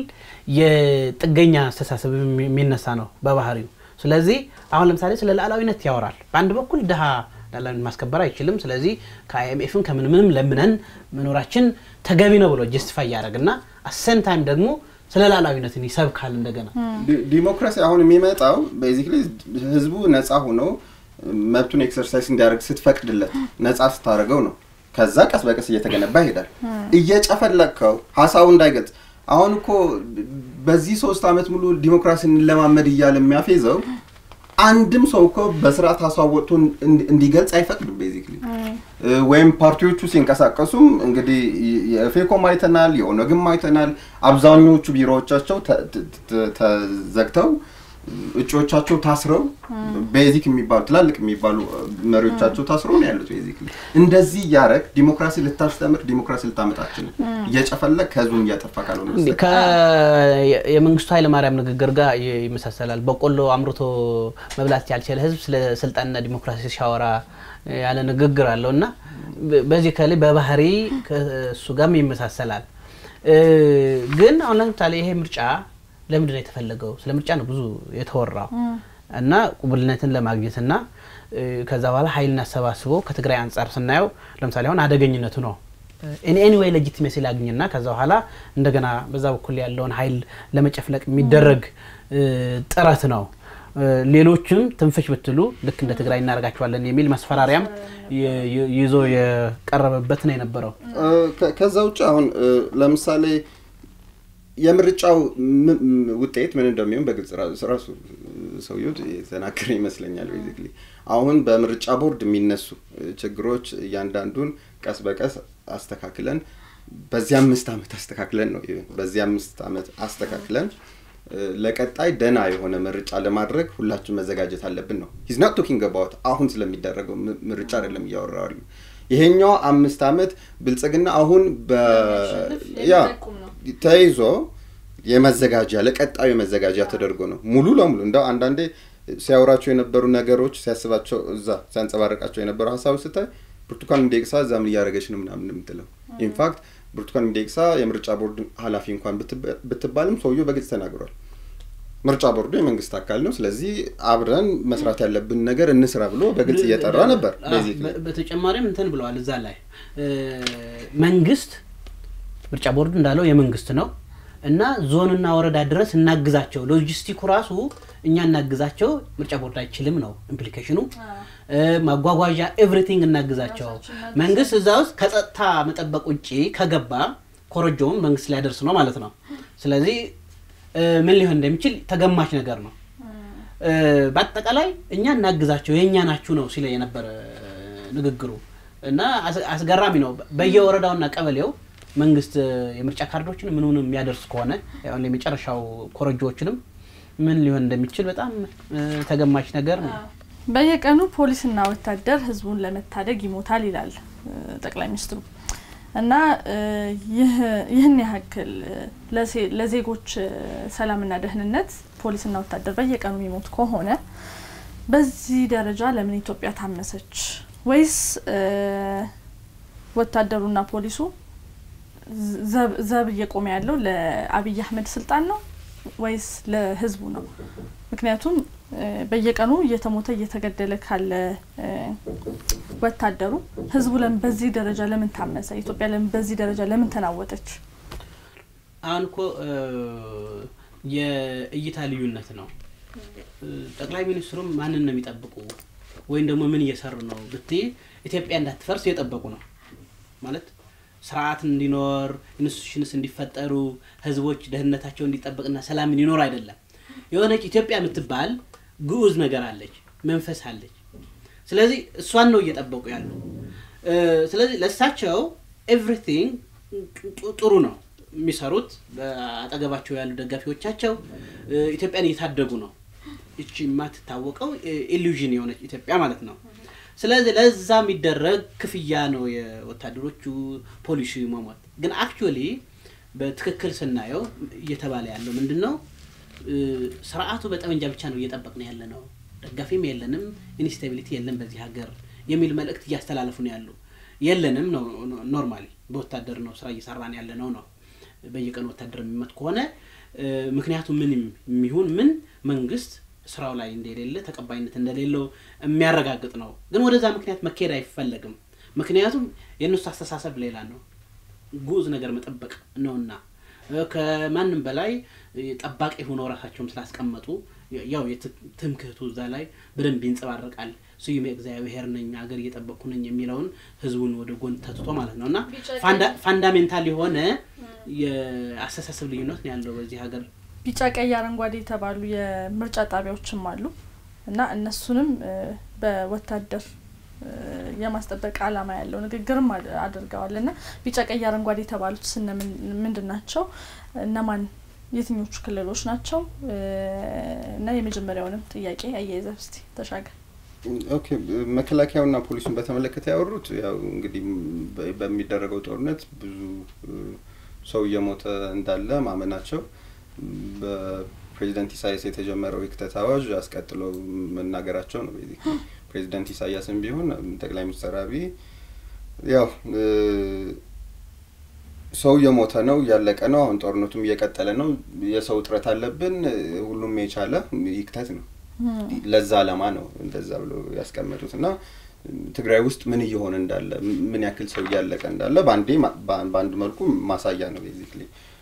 የጥገኛ አስተሳሰብ የሚ- የሚነሳ ነው በባህሪው። ስለዚህ አሁን ለምሳሌ ስለ ሉዓላዊነት ያወራል። በአንድ በኩል ድሀ ሉዓላዊነት ማስከበር አይችልም፣ ስለዚህ ከአይኤምኤፍም ከምን ምንም ለምነን መኖራችን ተገቢ ነው ብሎ ጀስቲፋይ ያደረግና አሰን ታይም ደግሞ ስለ ሉዓላዊነትን ይሰብካል እንደገና ዲ- ዲሞክራሲ አሁን የሚመጣው ቤዚክሊ ህዝቡ ነፃ ሆኖ መብቱን ኤክሰርሳይዝ እንዲያደርግ ስትፈቅድለት ነፃ ስታደርገው ነው። ከዛ ቀስ በቀስ እየተገነባ ይሄዳል። እየጨፈለቅከው ሀሳቡ እንዳይገልጽ አሁን እኮ በዚህ ሶስት ዓመት ሙሉ ዲሞክራሲ እንለማመድ እያለ የሚያፌዘው አንድም ሰው እኮ በስርዓት ሀሳብ ወጥቶ እንዲ- እንዲገልጽ አይፈቅድም። ቤዚክሊ ወይም ፓርቲዎቹ ሲንቀሳቀሱም እንግዲህ የፌኮም አይተናል፣ የኦነግም አይተናል። አብዛኞቹ ቢሮዎቻቸው ተ- ተ- ተ- ተዘግተው እጩዎቻቸው ታስረው ቤዚክ የሚባሉ ትላልቅ የሚባሉ መሪዎቻቸው ታስረው ነው ያሉት። ቤዚክሊ እንደዚህ እያደረግ ዲሞክራሲ ልታስተምር ዲሞክራሲ ልታመጣችን እየጨፈለግ ከህዝቡን እያጠፋ ካልሆነ እንዴ፣ በስተቀር ከ- የ- የመንግስቱ ኃይለማርያም ንግግር ጋር ይ- ይመሳሰላል። በቆሎ አምርቶ መብላት ያልቻለ ህዝብ ስለ ስልጣንና ዲሞክራሲ ሲያወራ ያለ ንግግር አለው እና በ- በዚህ ከላይ በባህሪ ከእሱ ጋርም ይመሳሰላል። እ፣ ግን አሁን ለምሳሌ ይሄ ምርጫ ለምንድን ነው የተፈለገው? ስለ ምርጫ ነው ብዙ የተወራው እና ቁብልነትን ለማግኘት እና እ፣ ከዛ በኋላ ኃይልን አሰባስቦ ከትግራይ አንጻር ስናየው ለምሳሌ አሁን አደገኝነቱ ነው ኢን ኤኒ ዌይ ሌጂቲሜሲ ላግኝና ከዛ በኋላ እንደገና በዛ በኩል ያለውን ኃይል ለመጨፍለቅ የሚደረግ እ፣ ጥረት ነው። እ፣ ሌሎችም ትንፍሽ ብትሉ ልክ እንደ ትግራይ እናደርጋቸዋለን የሚል ማስፈራሪያም የ- የ- ይዞ የቀረበበት ነው የነበረው። እ፣ ከ- ከዛ ውጭ አሁን እ፣ ለምሳሌ የምርጫው ም- ም- ውጤት ምን እንደሚሆን በግልጽ ራ- ራሱ ሰውየው የተናገረ ይመስለኛል። ቤዚክሊ አሁን በምርጫ ቦርድ የሚነሱ እ፣ ችግሮች እያንዳንዱን ቀስ በቀስ አስተካክለን በዚህ አምስት ዓመት አስተካክለን ነው በዚህ አምስት ዓመት አስተካክለን እ፣ ለቀጣይ ደና የሆነ ምርጫ ለማድረግ ሁላችን መዘጋጀት አለብን ነው ሂዝ ናት ቶኪንግ አባውት አሁን ስለሚደረገው ም- ምርጫ አይደለም እያወራሉ ይሄኛው አምስት ዓመት ብልጽግና አሁን በ ያ ተይዞ የመዘጋጃ ለቀጣዩ የመዘጋጃ ተደርጎ ነው ሙሉ ለሙሉ እንደው አንዳንዴ ሲያወራቸው የነበሩ ነገሮች ሲያስባቸው እዛ ሲያንጸባርቃቸው የነበሩ ሀሳቦች ስታይ ብርቱካን ሚደቅሳ እዛ ምን እያደረገች ነው ምናምን የምትለው ኢንፋክት ብርቱካን ሚደቅሳ የምርጫ ቦርድ ኃላፊ እንኳን ብትባ- ብትባልም ሰውየው በግልጽ ተናግሯል። ምርጫ ቦርዱ የመንግስት አካል ነው፣ ስለዚህ አብረን መስራት ያለብን ነገር እንስራ ብሎ በግልጽ እየጠራ ነበር። አዎ፣ ቤዚክሊ በ- በተጨማሪም እንትን ብለዋል እዛ ላይ እ፣ መንግስት ምርጫ ቦርዱ እንዳለው የመንግስት ነው እና ዞንና ወረዳ ድረስ እናግዛቸው፣ ሎጂስቲኩ ራሱ እኛ እናግዛቸው፣ ምርጫ ቦርድ አይችልም ነው ኢምፕሊኬሽኑ። እ፣ ማጓጓዣ ኤቭሪቲንግ እናግዛቸው። መንግስት እዛ ውስጥ ከጸጥታ መጠበቅ ውጭ ከገባ ኮረጆውን መንግስት ሊያደርስ ነው ማለት ነው። ስለዚህ እ፣ ምን ሊሆን እንደሚችል ተገማች ነገር ነው። እ፣ በአጠቃላይ እኛ እናግዛቸው የእኛ ናችሁ ነው ሲለ የነበረ ንግግሩ እና አስ- አስገራሚ ነው። በየወረዳውና ቀበሌው መንግስት እ፣ የምርጫ ካርዶችን ምንሆን የሚያደርስ ከሆነ አሁን የመጨረሻው ኮረጆዎችንም ምን ሊሆን እንደሚችል በጣም እ፣ ተገማች ነገር ነው። በየቀኑ ፖሊስና ወታደር ህዝቡን ለመታደግ ይሞታል ይላል እ፣ ጠቅላይ ሚኒስትሩ እና እ፣ ይህ- ይህን ያክል እ፣ ለሴ- ለዜጎች እ፣ ሰላምና ደህንነት ፖሊስና ወታደር በየቀኑ የሚሞት ከሆነ በዚህ ደረጃ ለምን ኢትዮጵያ ታመሰች? ወይስ እ፣ ወታደሩና ፖሊሱ ዘብ- ዘብ እየቆመ ያለው ለአብይ አህመድ ስልጣን ነው ወይስ ለህዝቡ ነው? ምክንያቱም እ፣ በየቀኑ እየተሞተ እየተገደለ ካለ እ፣ ወታደሩ ህዝቡ ለምን በዚህ ደረጃ ለምን ታመሰ? ኢትዮጵያ ለምን በዚህ ደረጃ ለምን ተናወጠች? አሁን እኮ እ፣ የእይታ ልዩነት ነው። እ፣ ጠቅላይ ሚኒስትሩም ማንን ነው የሚጠብቁ ወይም ደግሞ ምን እየሰሩ ነው ብትይ ኢትዮጵያ እንዳትፈርስ እየጠበቁ ነው ማለት ስርዓት እንዲኖር ኢንስቲቱሽንስ እንዲፈጠሩ ህዝቦች ደህንነታቸው እንዲጠበቅና ሰላም እንዲኖር አይደለም። የሆነች ኢትዮጵያ የምትባል ግዑዝ ነገር አለች፣ መንፈስ አለች። ስለዚህ እሷን ነው እየጠበቁ ያሉ። እ፣ ስለዚህ ለእሳቸው ኤቭሪቲንግ ጥሩ ነው። የሚሰሩት በአጠገባቸው ያሉ ደጋፊዎቻቸው ኢትዮጵያን እየታደጉ ነው። እቺ የማትታወቀው ኢሉዥን የሆነች ኢትዮጵያ ማለት ነው። ስለዚህ ለዛ የሚደረግ ክፍያ ነው የወታደሮቹ ፖሊሲ መሞት። ግን አክቹዋሊ በትክክል ስናየው እየተባለ ያለው ምንድን ነው? ስርዓቱ በጠመንጃ ብቻ ነው እየጠበቅን ያለ ነው፣ ደጋፊም የለንም፣ ኢንስታቢሊቲ የለም በዚህ ሀገር የሚል መልእክት እያስተላለፉ ነው ያሉ። የለንም ነው ኖርማሊ በወታደር ነው ስራ እየሰራን ያለ ነው ነው በየቀኑ ወታደር የሚመት ከሆነ ምክንያቱ ምን የሚሆን ምን መንግስት ስራው ላይ እንደሌለ ተቀባይነት እንደሌለው የሚያረጋግጥ ነው። ግን ወደዛ ምክንያት መካሄድ አይፈለግም። ምክንያቱም የእነሱ አስተሳሰብ ሌላ ነው። ጉዝ ነገር መጠበቅ ነውና ከማንም በላይ ጠባቂ ሆነው ራሳቸውም ስላስቀመጡ ያው ትምክህቱ እዛ ላይ በደንብ ይንጸባረቃል። ስዩም እግዚአብሔር ነኝ አገር እየጠበቅኩ ነኝ የሚለውን ህዝቡን ወደ ጎን ተትቶ ማለት ነው እና ፋንዳሜንታል የሆነ የአስተሳሰብ ልዩነት ነው ያለው በዚህ ሀገር። ቢጫ፣ ቀይ፣ አረንጓዴ የተባሉ የምርጫ ጣቢያዎችም አሉ እና እነሱንም በወታደር የማስጠበቅ ዓላማ ያለው ንግግርም አድርገዋል እና ቢጫ፣ ቀይ፣ አረንጓዴ የተባሉት ስነ ምንድን ናቸው? እነማን የትኞቹ ክልሎች ናቸው? እና የመጀመሪያውንም ጥያቄ አያይዘህ እስቲ ተሻገር። ኦኬ መከላከያውና ፖሊሱን በተመለከተ ያወሩት ያው እንግዲህ በሚደረገው ጦርነት ብዙ ሰው እየሞተ እንዳለ ማመናቸው በፕሬዚደንት ኢሳያስ የተጀመረው የክተት አዋጅ አስቀጥሎ መናገራቸው ነው። ቤዚክ ፕሬዚደንት ኢሳያስም ቢሆን ጠቅላይ ሚኒስትር አብይ ያው ሰው እየሞተ ነው፣ እያለቀ ነው። አሁን ጦርነቱም እየቀጠለ ነው። የሰው እጥረት አለብን። ሁሉም የቻለ ይክተት ነው። ለዛ አላማ ነው እንደዛ ብሎ ያስቀመጡት እና ትግራይ ውስጥ ምን እየሆነ እንዳለ ምን ያክል ሰው እያለቀ እንዳለ በአንዴ በአንድ መልኩ ማሳያ ነው ቤዚክሊ።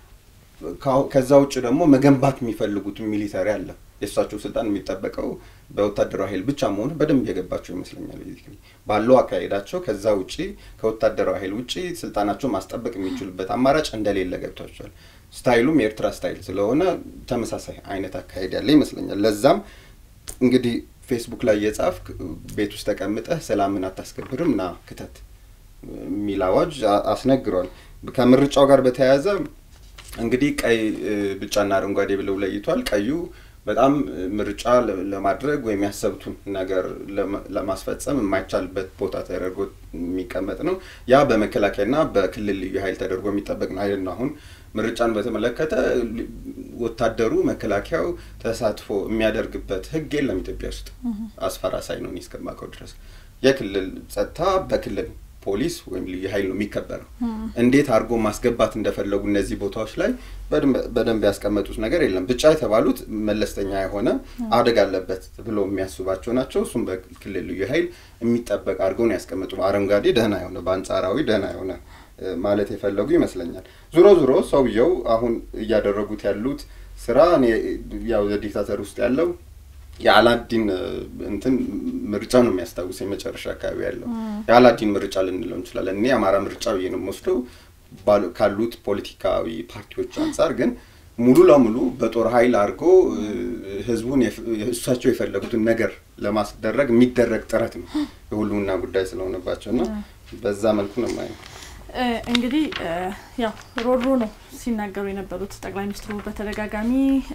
ከዛ ውጭ ደግሞ መገንባት የሚፈልጉት ሚሊተሪ አለ። የእሳቸው ስልጣን የሚጠበቀው በወታደራዊ ኃይል ብቻ መሆኑ በደንብ የገባቸው ይመስለኛል። ቤዚክሊ ባለው አካሄዳቸው ከዛ ውጪ ከወታደራዊ ኃይል ውጪ ስልጣናቸው ማስጠበቅ የሚችሉበት አማራጭ እንደሌለ ገብቷቸዋል። ስታይሉም የኤርትራ ስታይል ስለሆነ ተመሳሳይ አይነት አካሄድ ያለ ይመስለኛል። ለዛም እንግዲህ ፌስቡክ ላይ የጻፍክ ቤት ውስጥ ተቀምጠህ ሰላምን አታስከብርም ና ክተት የሚል አዋጅ አስነግሯል። ከምርጫው ጋር በተያያዘ እንግዲህ ቀይ፣ ቢጫና አረንጓዴ ብለው ለይቷል። ቀዩ በጣም ምርጫ ለማድረግ ወይም ያሰብቱን ነገር ለማስፈጸም የማይቻልበት ቦታ ተደርጎ የሚቀመጥ ነው። ያ በመከላከያና በክልል ልዩ ኃይል ተደርጎ የሚጠበቅ ነው አይደል ነው አሁን ምርጫን በተመለከተ ወታደሩ መከላከያው ተሳትፎ የሚያደርግበት ሕግ የለም ኢትዮጵያ ውስጥ አስፈራሳይ ነው እስከማውቀው ድረስ። የክልል ጸጥታ በክልል ፖሊስ ወይም ልዩ ኃይል ነው የሚከበረው። እንዴት አድርጎ ማስገባት እንደፈለጉ እነዚህ ቦታዎች ላይ በደንብ ያስቀመጡት ነገር የለም። ብቻ የተባሉት መለስተኛ የሆነ አደጋ አለበት ብሎ የሚያስባቸው ናቸው። እሱም በክልል ልዩ ኃይል የሚጠበቅ አድርገው ነው ያስቀመጡ። አረንጓዴ ደህና የሆነ በአንጻራዊ ደህና የሆነ ማለት የፈለጉ ይመስለኛል። ዙሮ ዙሮ ሰውየው አሁን እያደረጉት ያሉት ስራ ያው ዲክታተር ውስጥ ያለው የአላዲን እንትን ምርጫ ነው የሚያስታውሰኝ መጨረሻ አካባቢ ያለው የአላዲን ምርጫ ልንለው እንችላለን። እኔ የአማራ ምርጫ ብዬ ነው የምወስደው ካሉት ፖለቲካዊ ፓርቲዎች አንጻር ግን ሙሉ ለሙሉ በጦር ኃይል አድርጎ ህዝቡን እሳቸው የፈለጉትን ነገር ለማስደረግ የሚደረግ ጥረት ነው የሁሉምና ጉዳይ ስለሆነባቸው እና በዛ መልኩ ነው የማየው። እንግዲህ ያው ሮሮ ነው ሲናገሩ የነበሩት ጠቅላይ ሚኒስትሩ በተደጋጋሚ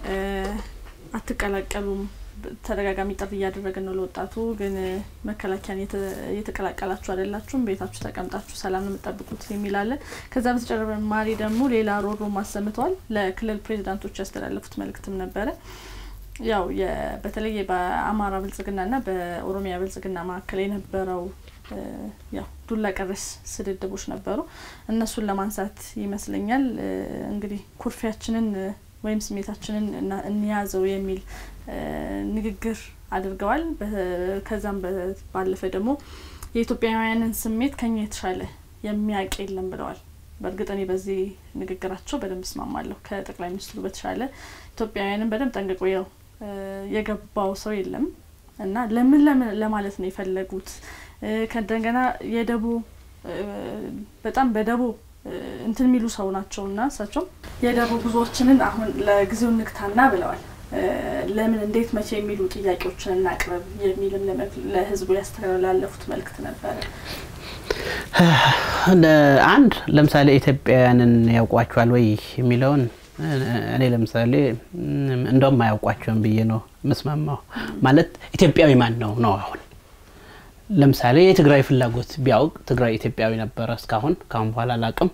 አትቀላቀሉም ተደጋጋሚ ጥሪ እያደረግን ነው ለወጣቱ። ግን መከላከያን እየተቀላቀላችሁ አይደላችሁም፣ ቤታችሁ ተቀምጣችሁ ሰላም ነው የምጠብቁት የሚላለን። ከዛ በተጨማሪ ደግሞ ሌላ ሮሮ አሰምተዋል። ለክልል ፕሬዚዳንቶች ያስተላለፉት መልእክትም ነበረ። ያው በተለይ በአማራ ብልጽግናና በኦሮሚያ ብልጽግና መካከል የነበረው ያው ዱላ ቀረስ ስድድቦች ነበሩ። እነሱን ለማንሳት ይመስለኛል እንግዲህ ኩርፊያችንን ወይም ስሜታችንን እንያዘው የሚል ንግግር አድርገዋል። ከዛም ባለፈ ደግሞ የኢትዮጵያውያንን ስሜት ከኛ የተሻለ የሚያውቅ የለም ብለዋል። በእርግጥ እኔ በዚህ ንግግራቸው በደንብ እስማማለሁ። ከጠቅላይ ሚኒስትሩ በተሻለ ኢትዮጵያውያንን በደንብ ጠንቅቆ ያው የገባው ሰው የለም እና ለምን ለምን ለማለት ነው የፈለጉት ከእንደገና የደቦ በጣም በደቦ እንትን የሚሉ ሰው ናቸው እና እሳቸው የደቦ ጉዞዎችንን አሁን ለጊዜው ንግታና ብለዋል። ለምን እንዴት መቼ የሚሉ ጥያቄዎችን እናቅርብ የሚልም ለህዝቡ ያስተላለፉት መልእክት ነበረ። አንድ ለምሳሌ ኢትዮጵያውያንን ያውቋቸዋል ወይ የሚለውን እኔ ለምሳሌ እንደውም አያውቋቸውም ብዬ ነው ምስማማው። ማለት ኢትዮጵያዊ ማን ነው ነው አሁን ለምሳሌ የትግራይ ፍላጎት ቢያውቅ ትግራይ ኢትዮጵያዊ ነበረ እስካሁን ካሁን በኋላ አላቅም።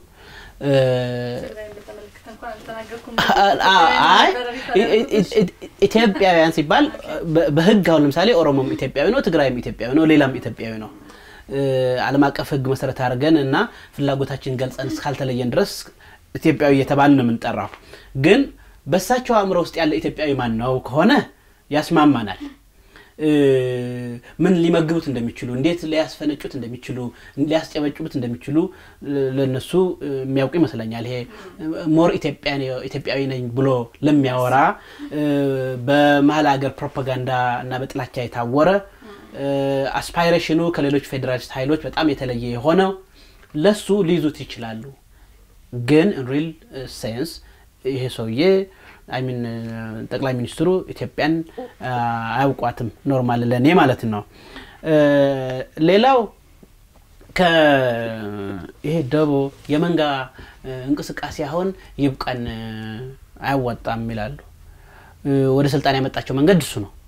አይ ኢትዮጵያውያን ሲባል በህግ አሁን ለምሳሌ ኦሮሞም ኢትዮጵያዊ ነው፣ ትግራይም ኢትዮጵያዊ ነው፣ ሌላም ኢትዮጵያዊ ነው። ዓለም አቀፍ ህግ መሰረት አድርገን እና ፍላጎታችን ገልጸን እስካልተለየን ድረስ ኢትዮጵያዊ እየተባል ነው የምንጠራው። ግን በእሳቸው አእምሮ ውስጥ ያለ ኢትዮጵያዊ ማን ነው ከሆነ ያስማማናል። ምን ሊመግቡት እንደሚችሉ እንዴት ሊያስፈነጩት እንደሚችሉ ሊያስጨበጭቡት እንደሚችሉ ለነሱ የሚያውቁ ይመስለኛል። ይሄ ሞር ኢትዮጵያዊ ነኝ ብሎ ለሚያወራ በመሀል ሀገር ፕሮፓጋንዳ እና በጥላቻ የታወረ አስፓይሬሽኑ ከሌሎች ፌዴራሊስት ኃይሎች በጣም የተለየ የሆነው ለሱ ሊይዙት ይችላሉ። ግን ሪል ሴንስ ይሄ ሰውዬ አይሚን ጠቅላይ ሚኒስትሩ ኢትዮጵያን አያውቋትም። ኖርማል ለእኔ ማለት ነው። ሌላው ይሄ ደቦ የመንጋ እንቅስቃሴ አሁን ይብቃን፣ አያዋጣም ይላሉ። ወደ ስልጣን ያመጣቸው መንገድ እሱ ነው።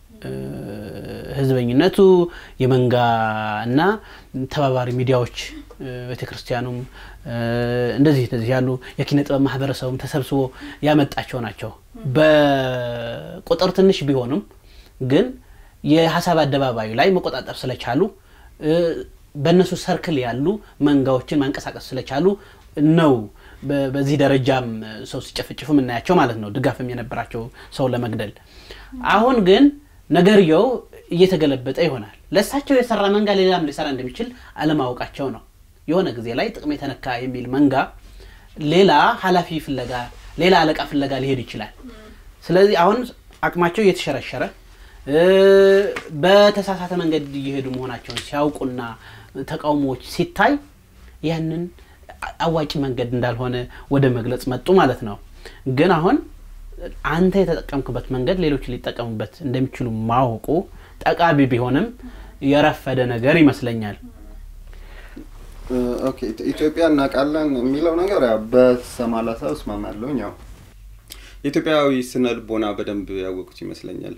ህዝበኝነቱ የመንጋ እና ተባባሪ ሚዲያዎች ቤተክርስቲያኑም እንደዚህ እንደዚህ ያሉ የኪነ ጥበብ ማህበረሰቡም ተሰብስቦ ያመጣቸው ናቸው። በቁጥር ትንሽ ቢሆንም ግን የሀሳብ አደባባዩ ላይ መቆጣጠር ስለቻሉ በእነሱ ሰርክል ያሉ መንጋዎችን ማንቀሳቀስ ስለቻሉ ነው በዚህ ደረጃም ሰው ሲጨፍጭፉ የምናያቸው ማለት ነው። ድጋፍም የነበራቸው ሰው ለመግደል አሁን ግን ነገርየው እየተገለበጠ ይሆናል። ለእሳቸው የሰራ መንጋ ሌላም ሊሰራ እንደሚችል አለማወቃቸው ነው። የሆነ ጊዜ ላይ ጥቅም የተነካ የሚል መንጋ ሌላ ኃላፊ ፍለጋ፣ ሌላ አለቃ ፍለጋ ሊሄድ ይችላል። ስለዚህ አሁን አቅማቸው እየተሸረሸረ በተሳሳተ መንገድ እየሄዱ መሆናቸውን ሲያውቁና ተቃውሞዎች ሲታይ ያንን አዋጭ መንገድ እንዳልሆነ ወደ መግለጽ መጡ ማለት ነው። ግን አሁን አንተ የተጠቀምክበት መንገድ ሌሎች ሊጠቀሙበት እንደሚችሉ ማወቁ ጠቃሚ ቢሆንም የረፈደ ነገር ይመስለኛል። ኦኬ ኢትዮጵያ እናውቃለን የሚለው ነገር ያው በሰማላሳ እስማማለሁ። ያው የኢትዮጵያዊ ስነ ልቦና በደንብ ያወቁት ይመስለኛል።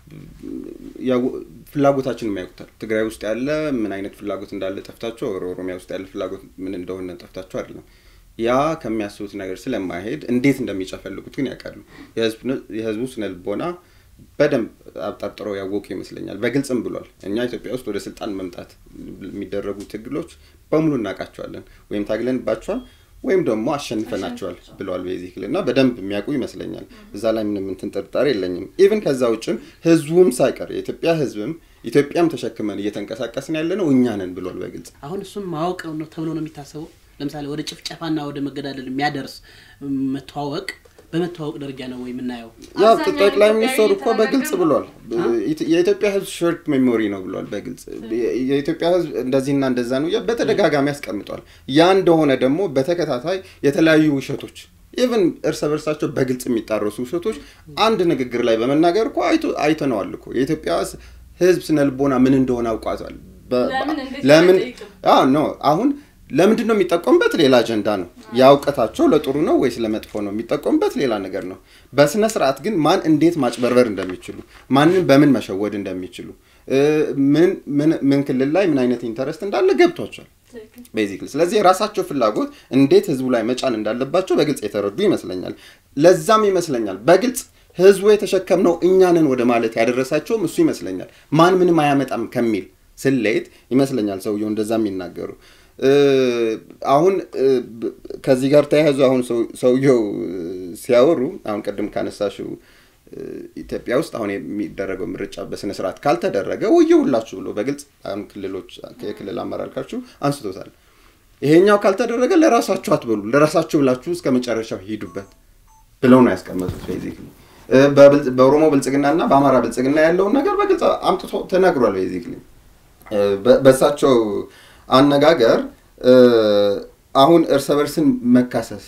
ፍላጎታችንም ያውቁታል። ትግራይ ውስጥ ያለ ምን አይነት ፍላጎት እንዳለ ጠፍታቸው፣ ኦሮሚያ ውስጥ ያለ ፍላጎት ምን እንደሆነ ጠፍታቸው አይደለም። ያ ከሚያስቡት ነገር ስለማይሄድ እንዴት እንደሚጨፈልጉት ግን ያውቃሉ። የህዝቡ ስነ ልቦና በደንብ አብጠርጥረው ያወቁ ይመስለኛል። በግልጽም ብሏል። እኛ ኢትዮጵያ ውስጥ ወደ ስልጣን መምጣት የሚደረጉ ትግሎች በሙሉ እናውቃቸዋለን፣ ወይም ታግለንባቸዋል ወይም ደግሞ አሸንፈናቸዋል ብለዋል ቤዚክል እና በደንብ የሚያውቁ ይመስለኛል። እዛ ላይ ምንም እንትን ጥርጣሬ የለኝም። ኢቭን ከዛ ውጭም ህዝቡም ሳይቀር የኢትዮጵያ ህዝብም ኢትዮጵያም ተሸክመን እየተንቀሳቀስን ያለ ነው እኛ ነን ብሏል በግልጽ። አሁን እሱም ማወቅ ነው ተብሎ ነው የሚታሰበው። ለምሳሌ ወደ ጭፍጨፋና ወደ መገዳደል የሚያደርስ መተዋወቅ በመተዋወቅ ደረጃ ነው ወይ የምናየው? ያው ጠቅላይ ሚኒስትሩ እኮ በግልጽ ብሏል። የኢትዮጵያ ህዝብ ሾርት ሜሞሪ ነው ብሏል በግልጽ የኢትዮጵያ ህዝብ እንደዚህና እንደዛ ነው በተደጋጋሚ ያስቀምጧል። ያ እንደሆነ ደግሞ በተከታታይ የተለያዩ ውሸቶች ኢቨን እርስ በርሳቸው በግልጽ የሚጣረሱ ውሸቶች አንድ ንግግር ላይ በመናገር እኮ አይተነዋል እኮ የኢትዮጵያ ህዝብ ስነልቦና ምን እንደሆነ አውቋቷል። ለምን ኖ አሁን ለምንድን ነው የሚጠቀሙበት? ሌላ አጀንዳ ነው። ያውቀታቸው ለጥሩ ነው ወይስ ለመጥፎ ነው የሚጠቀሙበት? ሌላ ነገር ነው። በስነ ስርዓት ግን ማን እንዴት ማጭበርበር እንደሚችሉ፣ ማንን በምን መሸወድ እንደሚችሉ፣ ምን ክልል ላይ ምን አይነት ኢንተረስት እንዳለ ገብቷቸዋል ቤዚክሊ። ስለዚህ የራሳቸው ፍላጎት እንዴት ህዝቡ ላይ መጫን እንዳለባቸው በግልጽ የተረዱ ይመስለኛል። ለዛም ይመስለኛል በግልጽ ህዝቡ የተሸከምነው እኛንን ወደ ማለት ያደረሳቸውም እሱ ይመስለኛል። ማን ምንም አያመጣም ከሚል ስሌት ይመስለኛል ሰውየው እንደዛ የሚናገሩ አሁን ከዚህ ጋር ተያይዞ አሁን ሰውየው ሲያወሩ አሁን ቅድም ካነሳሽው ኢትዮጵያ ውስጥ አሁን የሚደረገው ምርጫ በስነ ስርዓት ካልተደረገ ወየሁላችሁ ብሎ በግልጽ አሁን ክልሎች የክልል አመራር ካልችሁ አንስቶታል። ይሄኛው ካልተደረገ ለራሳችሁ አትበሉ፣ ለራሳችሁ ብላችሁ እስከ መጨረሻው ሂዱበት ብለው ነው ያስቀመጡት። ቤዚክሊ በኦሮሞ ብልጽግናና በአማራ ብልጽግና ያለውን ነገር በግልጽ አምጥቶ ተናግሯል። ቤዚክሊ በእሳቸው አነጋገር አሁን እርስ በርስን መካሰስ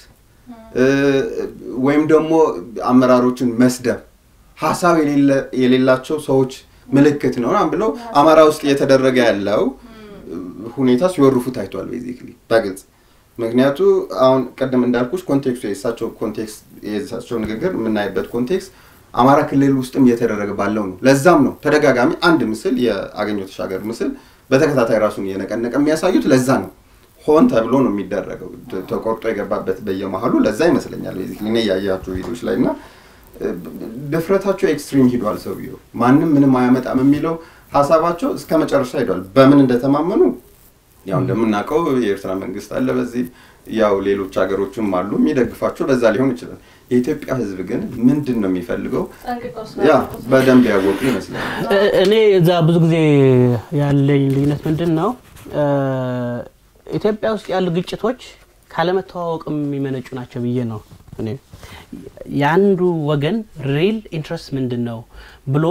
ወይም ደግሞ አመራሮችን መስደብ ሀሳብ የሌላቸው ሰዎች ምልክት ነው ብለው አማራ ውስጥ እየተደረገ ያለው ሁኔታ ሲወርፉ ታይቷል። ቤዚክሊ በግልጽ ምክንያቱ አሁን ቅድም እንዳልኩሽ ኮንቴክስቱ የእሳቸው ኮንቴክስት የእሳቸው ንግግር የምናይበት ኮንቴክስት አማራ ክልል ውስጥም እየተደረገ ባለው ነው። ለዛም ነው ተደጋጋሚ አንድ ምስል የአገኘሁ ተሻገር ምስል በተከታታይ ራሱን እየነቀነቀ የሚያሳዩት ለዛ ነው። ሆን ተብሎ ነው የሚደረገው። ተ- ተቆርጦ የገባበት በየመሀሉ ለዛ ይመስለኛል። ቤዚክሊ እኔ ያያቸው ቪዲዮች ላይ እና እ፣ ድፍረታቸው ኤክስትሪም ሂዷል። ሰውየው ማንም ምንም አያመጣም የሚለው ሀሳባቸው እስከ መጨረሻ ሂዷል። በምን እንደተማመኑ ያው እንደምናውቀው የኤርትራ መንግስት አለ በዚህ ያው ሌሎች ሀገሮችም አሉ የሚደግፋቸው በዛ ሊሆን ይችላል። የኢትዮጵያ ሕዝብ ግን ምንድን ነው የሚፈልገው ያ በደንብ ያወቁ ይመስላል። እ- እኔ እዛ ብዙ ጊዜ ያለኝ ልዩነት ምንድን ነው እ፣ ኢትዮጵያ ውስጥ ያሉ ግጭቶች ካለመተዋወቅም የሚመነጩ ናቸው ብዬ ነው እኔ የአንዱ ወገን ሪል ኢንትረስት ምንድን ነው ብሎ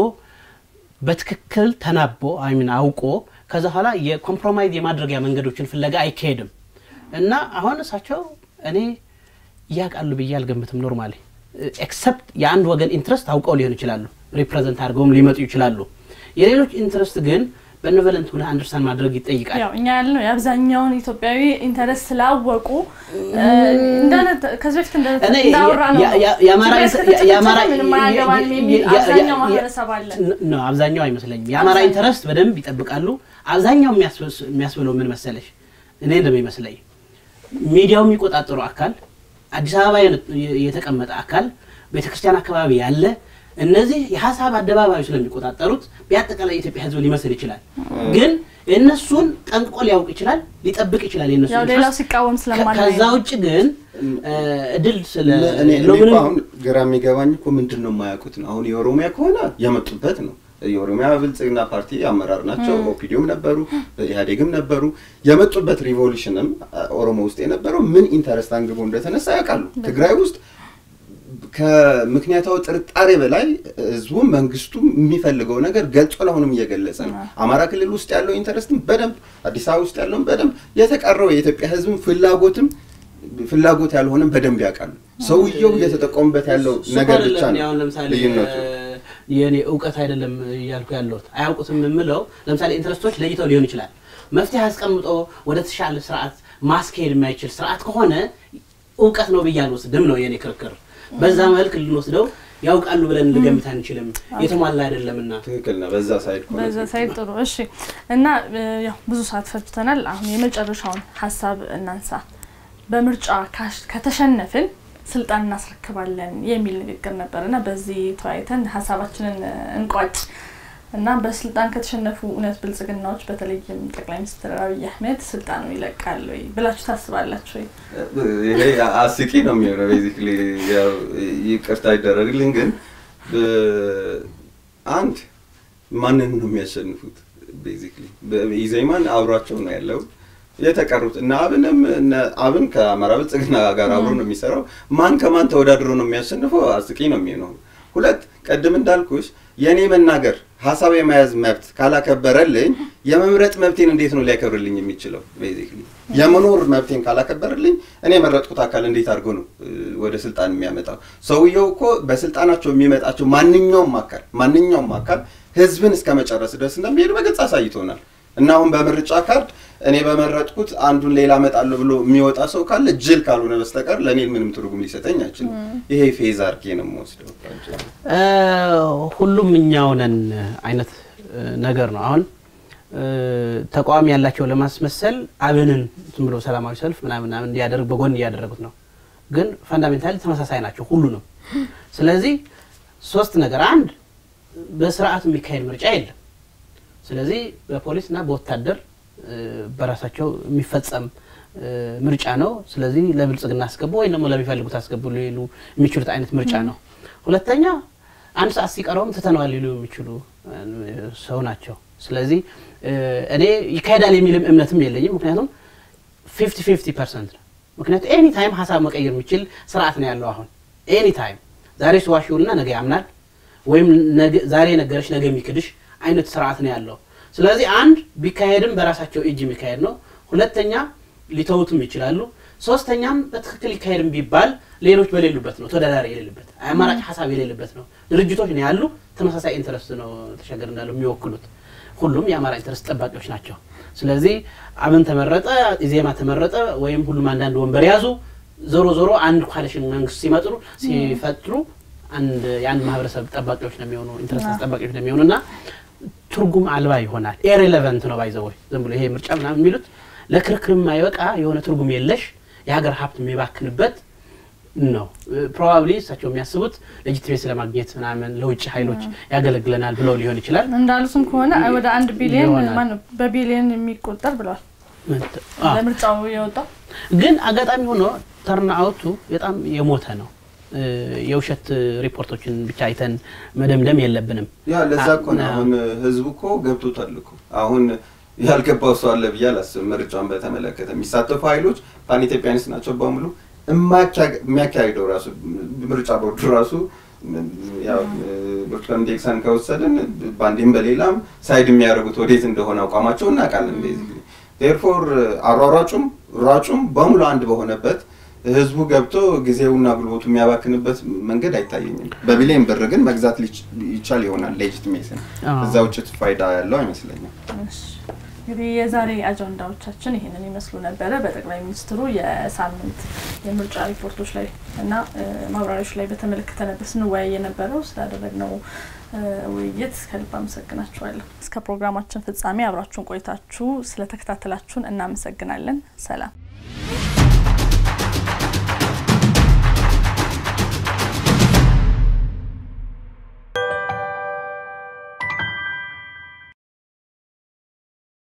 በትክክል ተናቦ አይሚን አውቆ ከዛ በኋላ የኮምፕሮማይዝ የማድረጊያ መንገዶችን ፍለጋ አይካሄድም እና አሁን እሳቸው እኔ ያውቃሉ ብዬ አልገምትም። ኖርማሊ ኤክሰፕት የአንድ ወገን ኢንትረስት አውቀው ሊሆን ይችላሉ፣ ሪፕሬዘንት አድርገውም ሊመጡ ይችላሉ። የሌሎች ኢንትረስት ግን በኔቨለንት ሆነ አንደርስታንድ ማድረግ ይጠይቃል። ያው እኛ ያልነው የአብዛኛውን ኢትዮጵያዊ ኢንተረስት ስላወቁ እ፣ እንደነ- ከዚህ በፊት እንደ- እኔ እንዳወራ ነው ያ- ያ- የአማራ ትግራይ እስከተጨፈጨፈ የአማራ ምንም አያገባንም የሚል ያ- ያ- አብዛኛው ያ- ማህበረሰብ አለ። ኖ አብዛኛው አይመስለኝም። የአማራ አብዛኛው። ኢንተረስት በደንብ ይጠብቃሉ። አብዛኛው የሚያስበስ- የሚያስብለው ምን መሰለሽ፣ እኔ እንደሚመስለኝ ሚዲያው የሚቆጣጠሩ አካል፣ አዲስ አበባ የነ- የተቀመጠ አካል፣ ቤተክርስቲያን አካባቢ ያለ እነዚህ የሀሳብ አደባባዩ ስለሚቆጣጠሩት በአጠቃላይ የኢትዮጵያ ሕዝብ ሊመስል ይችላል። ግን እነሱን ጠንቅቆ ሊያውቅ ይችላል፣ ሊጠብቅ ይችላል የእነሱ ያው ሌላው ኢንትረስት። ሲቃወም ከ- ስለማናይ ከዛ ውጭ ግን እ፣ እድል ስለ እኔ እኔ ለው እኮ ምንም- አሁን ግራ የሚገባኝ እኮ ምንድን ነው የማያውቁት ነው። አሁን የኦሮሚያ ከሆነ የመጡበት ነው። የኦሮሚያ ብልጽግና ፓርቲ አመራር ናቸው። ኦፒዲዮም ነበሩ፣ ኢህአዴግም ነበሩ። የመጡበት ሪቮሉሽንም አ- ኦሮሞ ውስጥ የነበረው ምን ኢንተረስት አንግቦ እንደተነሳ ያውቃሉ። ትግራይ ውስጥ ከምክንያታዊ ጥርጣሬ በላይ ህዝቡም መንግስቱም የሚፈልገው ነገር ገልጾ ለአሁንም እየገለጸ ነው። አማራ ክልል ውስጥ ያለው ኢንተረስትም በደንብ አዲስ አበባ ውስጥ ያለውን በደንብ የተቀረው የኢትዮጵያ ህዝብም ፍላጎትም ፍላጎት ያልሆነም በደንብ ያውቃሉ። ሰውየው እየተጠቀሙበት ያለው እሱ ነገር አይደለም ብቻ ነው አሁን ለምሳሌ ልዩነቱ። እ፣ የእኔ እውቀት አይደለም እያልኩ ያለሁት አያውቁትም የምለው ለምሳሌ ኢንትረስቶች ለይተው ሊሆን ይችላል። መፍትሄ አስቀምጦ ወደ ተሻለ ስርዓት ማስካሄድ የማይችል ስርዓት ከሆነ እውቀት ነው ብዬ አልወስድም ነው የእኔ ክርክር። በዛ መልክ ልንወስደው ያውቃሉ ብለን ልገምት አንችልም፣ የተሟላ አይደለምና። ትክክል ነው። በዛ ሳይድ ከሆነ በዛ ሳይድ ጥሩ እሺ። እና እ፣ ያው ብዙ ሰዓት ፈጅተናል። አሁን የመጨረሻውን ሀሳብ እናንሳ። በምርጫ ካሽ- ከተሸነፍን ስልጣን እናስረክባለን የሚል ንግግር ነበር እና በዚህ ተወያይተን ሀሳባችንን እ፣ እንቋጭ እና በስልጣን ከተሸነፉ እውነት ብልጽግናዎች በተለይም ጠቅላይ ሚኒስትር አብይ አህመድ ስልጣኑ ይለቃል ወይ ብላችሁ ታስባላችሁ ወይ? ይሄ አስቂ ነው የሚሆነው። ቤዚክሊ ያው ይቅርታ ይደረግልኝ፣ ግን ብ- አንድ ማንን ነው የሚያሸንፉት? ቤዚክሊ ኢዜማን አብሯቸው ነው ያለው። የተቀሩት እነ አብንም እነ አብን ከአማራ ብልጽግና ጋር አብሮ ነው የሚሰራው። ማን ከማን ተወዳድሮ ነው የሚያሸንፈው? አስቂ ነው የሚሆነው። ሁለት ቀድም እንዳልኩሽ የእኔ መናገር ሀሳብ የመያዝ መብት ካላከበረልኝ የመምረጥ መብቴን እንዴት ነው ሊያከብርልኝ የሚችለው? ቤዚክሊ የመኖር መብቴን ካላከበረልኝ እኔ የመረጥኩት አካል እንዴት አድርጎ ነው እ፣ ወደ ስልጣን የሚያመጣው? ሰውየው እኮ በስልጣናቸው የሚመጣቸው ማንኛውም አካል ማንኛውም አካል ህዝብን እስከ መጨረስ ድረስ እንደሚሄድ በግልጽ አሳይቶናል። እና አሁን በምርጫ ካርድ እኔ በመረጥኩት አንዱን ሌላ እመጣለሁ ብሎ የሚወጣ ሰው ካለ ጅል ካልሆነ በስተቀር ለእኔ ምንም ትርጉም ሊሰጠኝ አይችልም። ይሄ ፌዝ አድርጌ ነው የምወስደው። እ፣ ሁሉም እኛው ነን አይነት እ፣ ነገር ነው። አሁን እ፣ ተቃዋሚ ያላቸው ለማስመሰል አብንን ዝም ብሎ ሰላማዊ ሰልፍ ምናምን ምናምን እንዲያደርግ በጎን እያደረጉት ነው። ግን ፈንዳሜንታሊ ተመሳሳይ ናቸው ሁሉንም። ስለዚህ ሶስት ነገር፣ አንድ በስርዓቱ የሚካሄድ ምርጫ የለም። ስለዚህ በፖሊስና በወታደር እ፣ በራሳቸው የሚፈጸም እ፣ ምርጫ ነው። ስለዚህ ለብልጽግና አስገቡ ወይም ደግሞ ለሚፈልጉት አስገቡ ሊሉ የሚችሉት አይነት ምርጫ ነው። ሁለተኛ አንድ ሰዓት ሲቀረውም ትተነዋል ሊሉ የሚችሉ እ፣ ሰው ናቸው። ስለዚህ እ፣ እኔ ይካሄዳል የሚልም እምነትም የለኝም። ምክንያቱም ፊፍቲ ፊፍቲ ፐርሰንት ነው። ምክንያቱም ኤኒ ታይም ሀሳብ መቀየር የሚችል ስርዓት ነው ያለው አሁን ኤኒ ታይም ዛሬ ስዋሽውና ነገ ያምናል ወይም ነገ- ዛሬ የነገረች ነገ የሚክድሽ አይነት ስርዓት ነው ያለው። ስለዚህ አንድ ቢካሄድም በራሳቸው እጅ የሚካሄድ ነው። ሁለተኛ ሊተውትም ይችላሉ። ሶስተኛም በትክክል ይካሄድም ቢባል ሌሎች በሌሉበት ነው፣ ተወዳዳሪ የሌለበት አማራጭ ሀሳብ የሌለበት ነው። ድርጅቶች ነው ያሉ፣ ተመሳሳይ ኢንተረስት ነው ተሻገር እንዳለው የሚወክሉት። ሁሉም የአማራ ኢንተረስት ጠባቂዎች ናቸው። ስለዚህ አብን ተመረጠ፣ ኢዜማ ተመረጠ፣ ወይም ሁሉም አንዳንድ ወንበር ያዙ። ዞሮ ዞሮ አንድ ኮalition መንግስት ሲመጥሩ ሲፈጥሩ አንድ የአንድ ማህበረሰብ ጠባቂዎች ነው የሚሆኑ ኢንትረስት ጠባቂዎች ነው የሚሆኑ እና ትርጉም አልባ ይሆናል። ኤሬሌቨንት ነው ባይዘወይ ዝም ብሎ ይሄ ምርጫ ምናምን የሚሉት ለክርክር የማይበቃ የሆነ ትርጉም የለሽ የሀገር ሀብት የሚባክንበት ነው። ፕሮባብሊ እሳቸው የሚያስቡት ሌጂቲሜሲ ለማግኘት ምናምን ለውጭ ኃይሎች ያገለግለናል ብለው ሊሆን ይችላል። እንዳሉትም ከሆነ ወደ አንድ ቢሊዮን ይሆናል። ማነው በቢሊዮን የሚቆጠር ብለዋል አዎ። ለምርጫው የወጣው ግን አጋጣሚ ሆኖ ተርን አውቱ በጣም የሞተ ነው። እ፣ የውሸት ሪፖርቶችን ብቻ አይተን መደምደም የለብንም። ያ ለዛ እኮ ነው አሁን ህዝቡ እኮ ገብቶታል እኮ አሁን ያልገባው ሰው አለ ብዬ አላስብም። ምርጫን በተመለከተ የሚሳተፉ ኃይሎች ፓን ኢትዮጵያኒስት ናቸው በሙሉ እማካ- የሚያካሂደው ራሱ ምርጫ ቦርዱ ራሱ ያው ብርቱካን ሚደቅሳን ከወሰድን በአንዴም በሌላም ሳይድ የሚያደርጉት ወዴት እንደሆነ አቋማቸው እናውቃለን። ቤዚክሊ ቴርፎር አሯሯጩም ሯጩም በሙሉ አንድ በሆነበት ህዝቡ ገብቶ ጊዜውና ጉልበቱ የሚያባክንበት መንገድ አይታየኝም። በቢሊዮን ብር ግን መግዛት ሊች- ይቻል ይሆናል ሌጂትሜሲን አዎ። እዛ ውጭ ፋይዳ ያለው አይመስለኝም። እሺ። እንግዲህ የዛሬ አጀንዳዎቻችን ይህንን ይመስሉ ነበረ። በጠቅላይ ሚኒስትሩ የሳምንት የምርጫ ሪፖርቶች ላይ እና እ፣ ማብራሪያዎች ላይ በተመለከተ ነበር ስንወያይ የነበረው። ስላደረግነው እ፣ ውይይት ከልብ አመሰግናችኋለሁ። እስከ ፕሮግራማችን ፍጻሜ አብራችሁን ቆይታችሁ ስለተከታተላችሁን እናመሰግናለን። ሰላም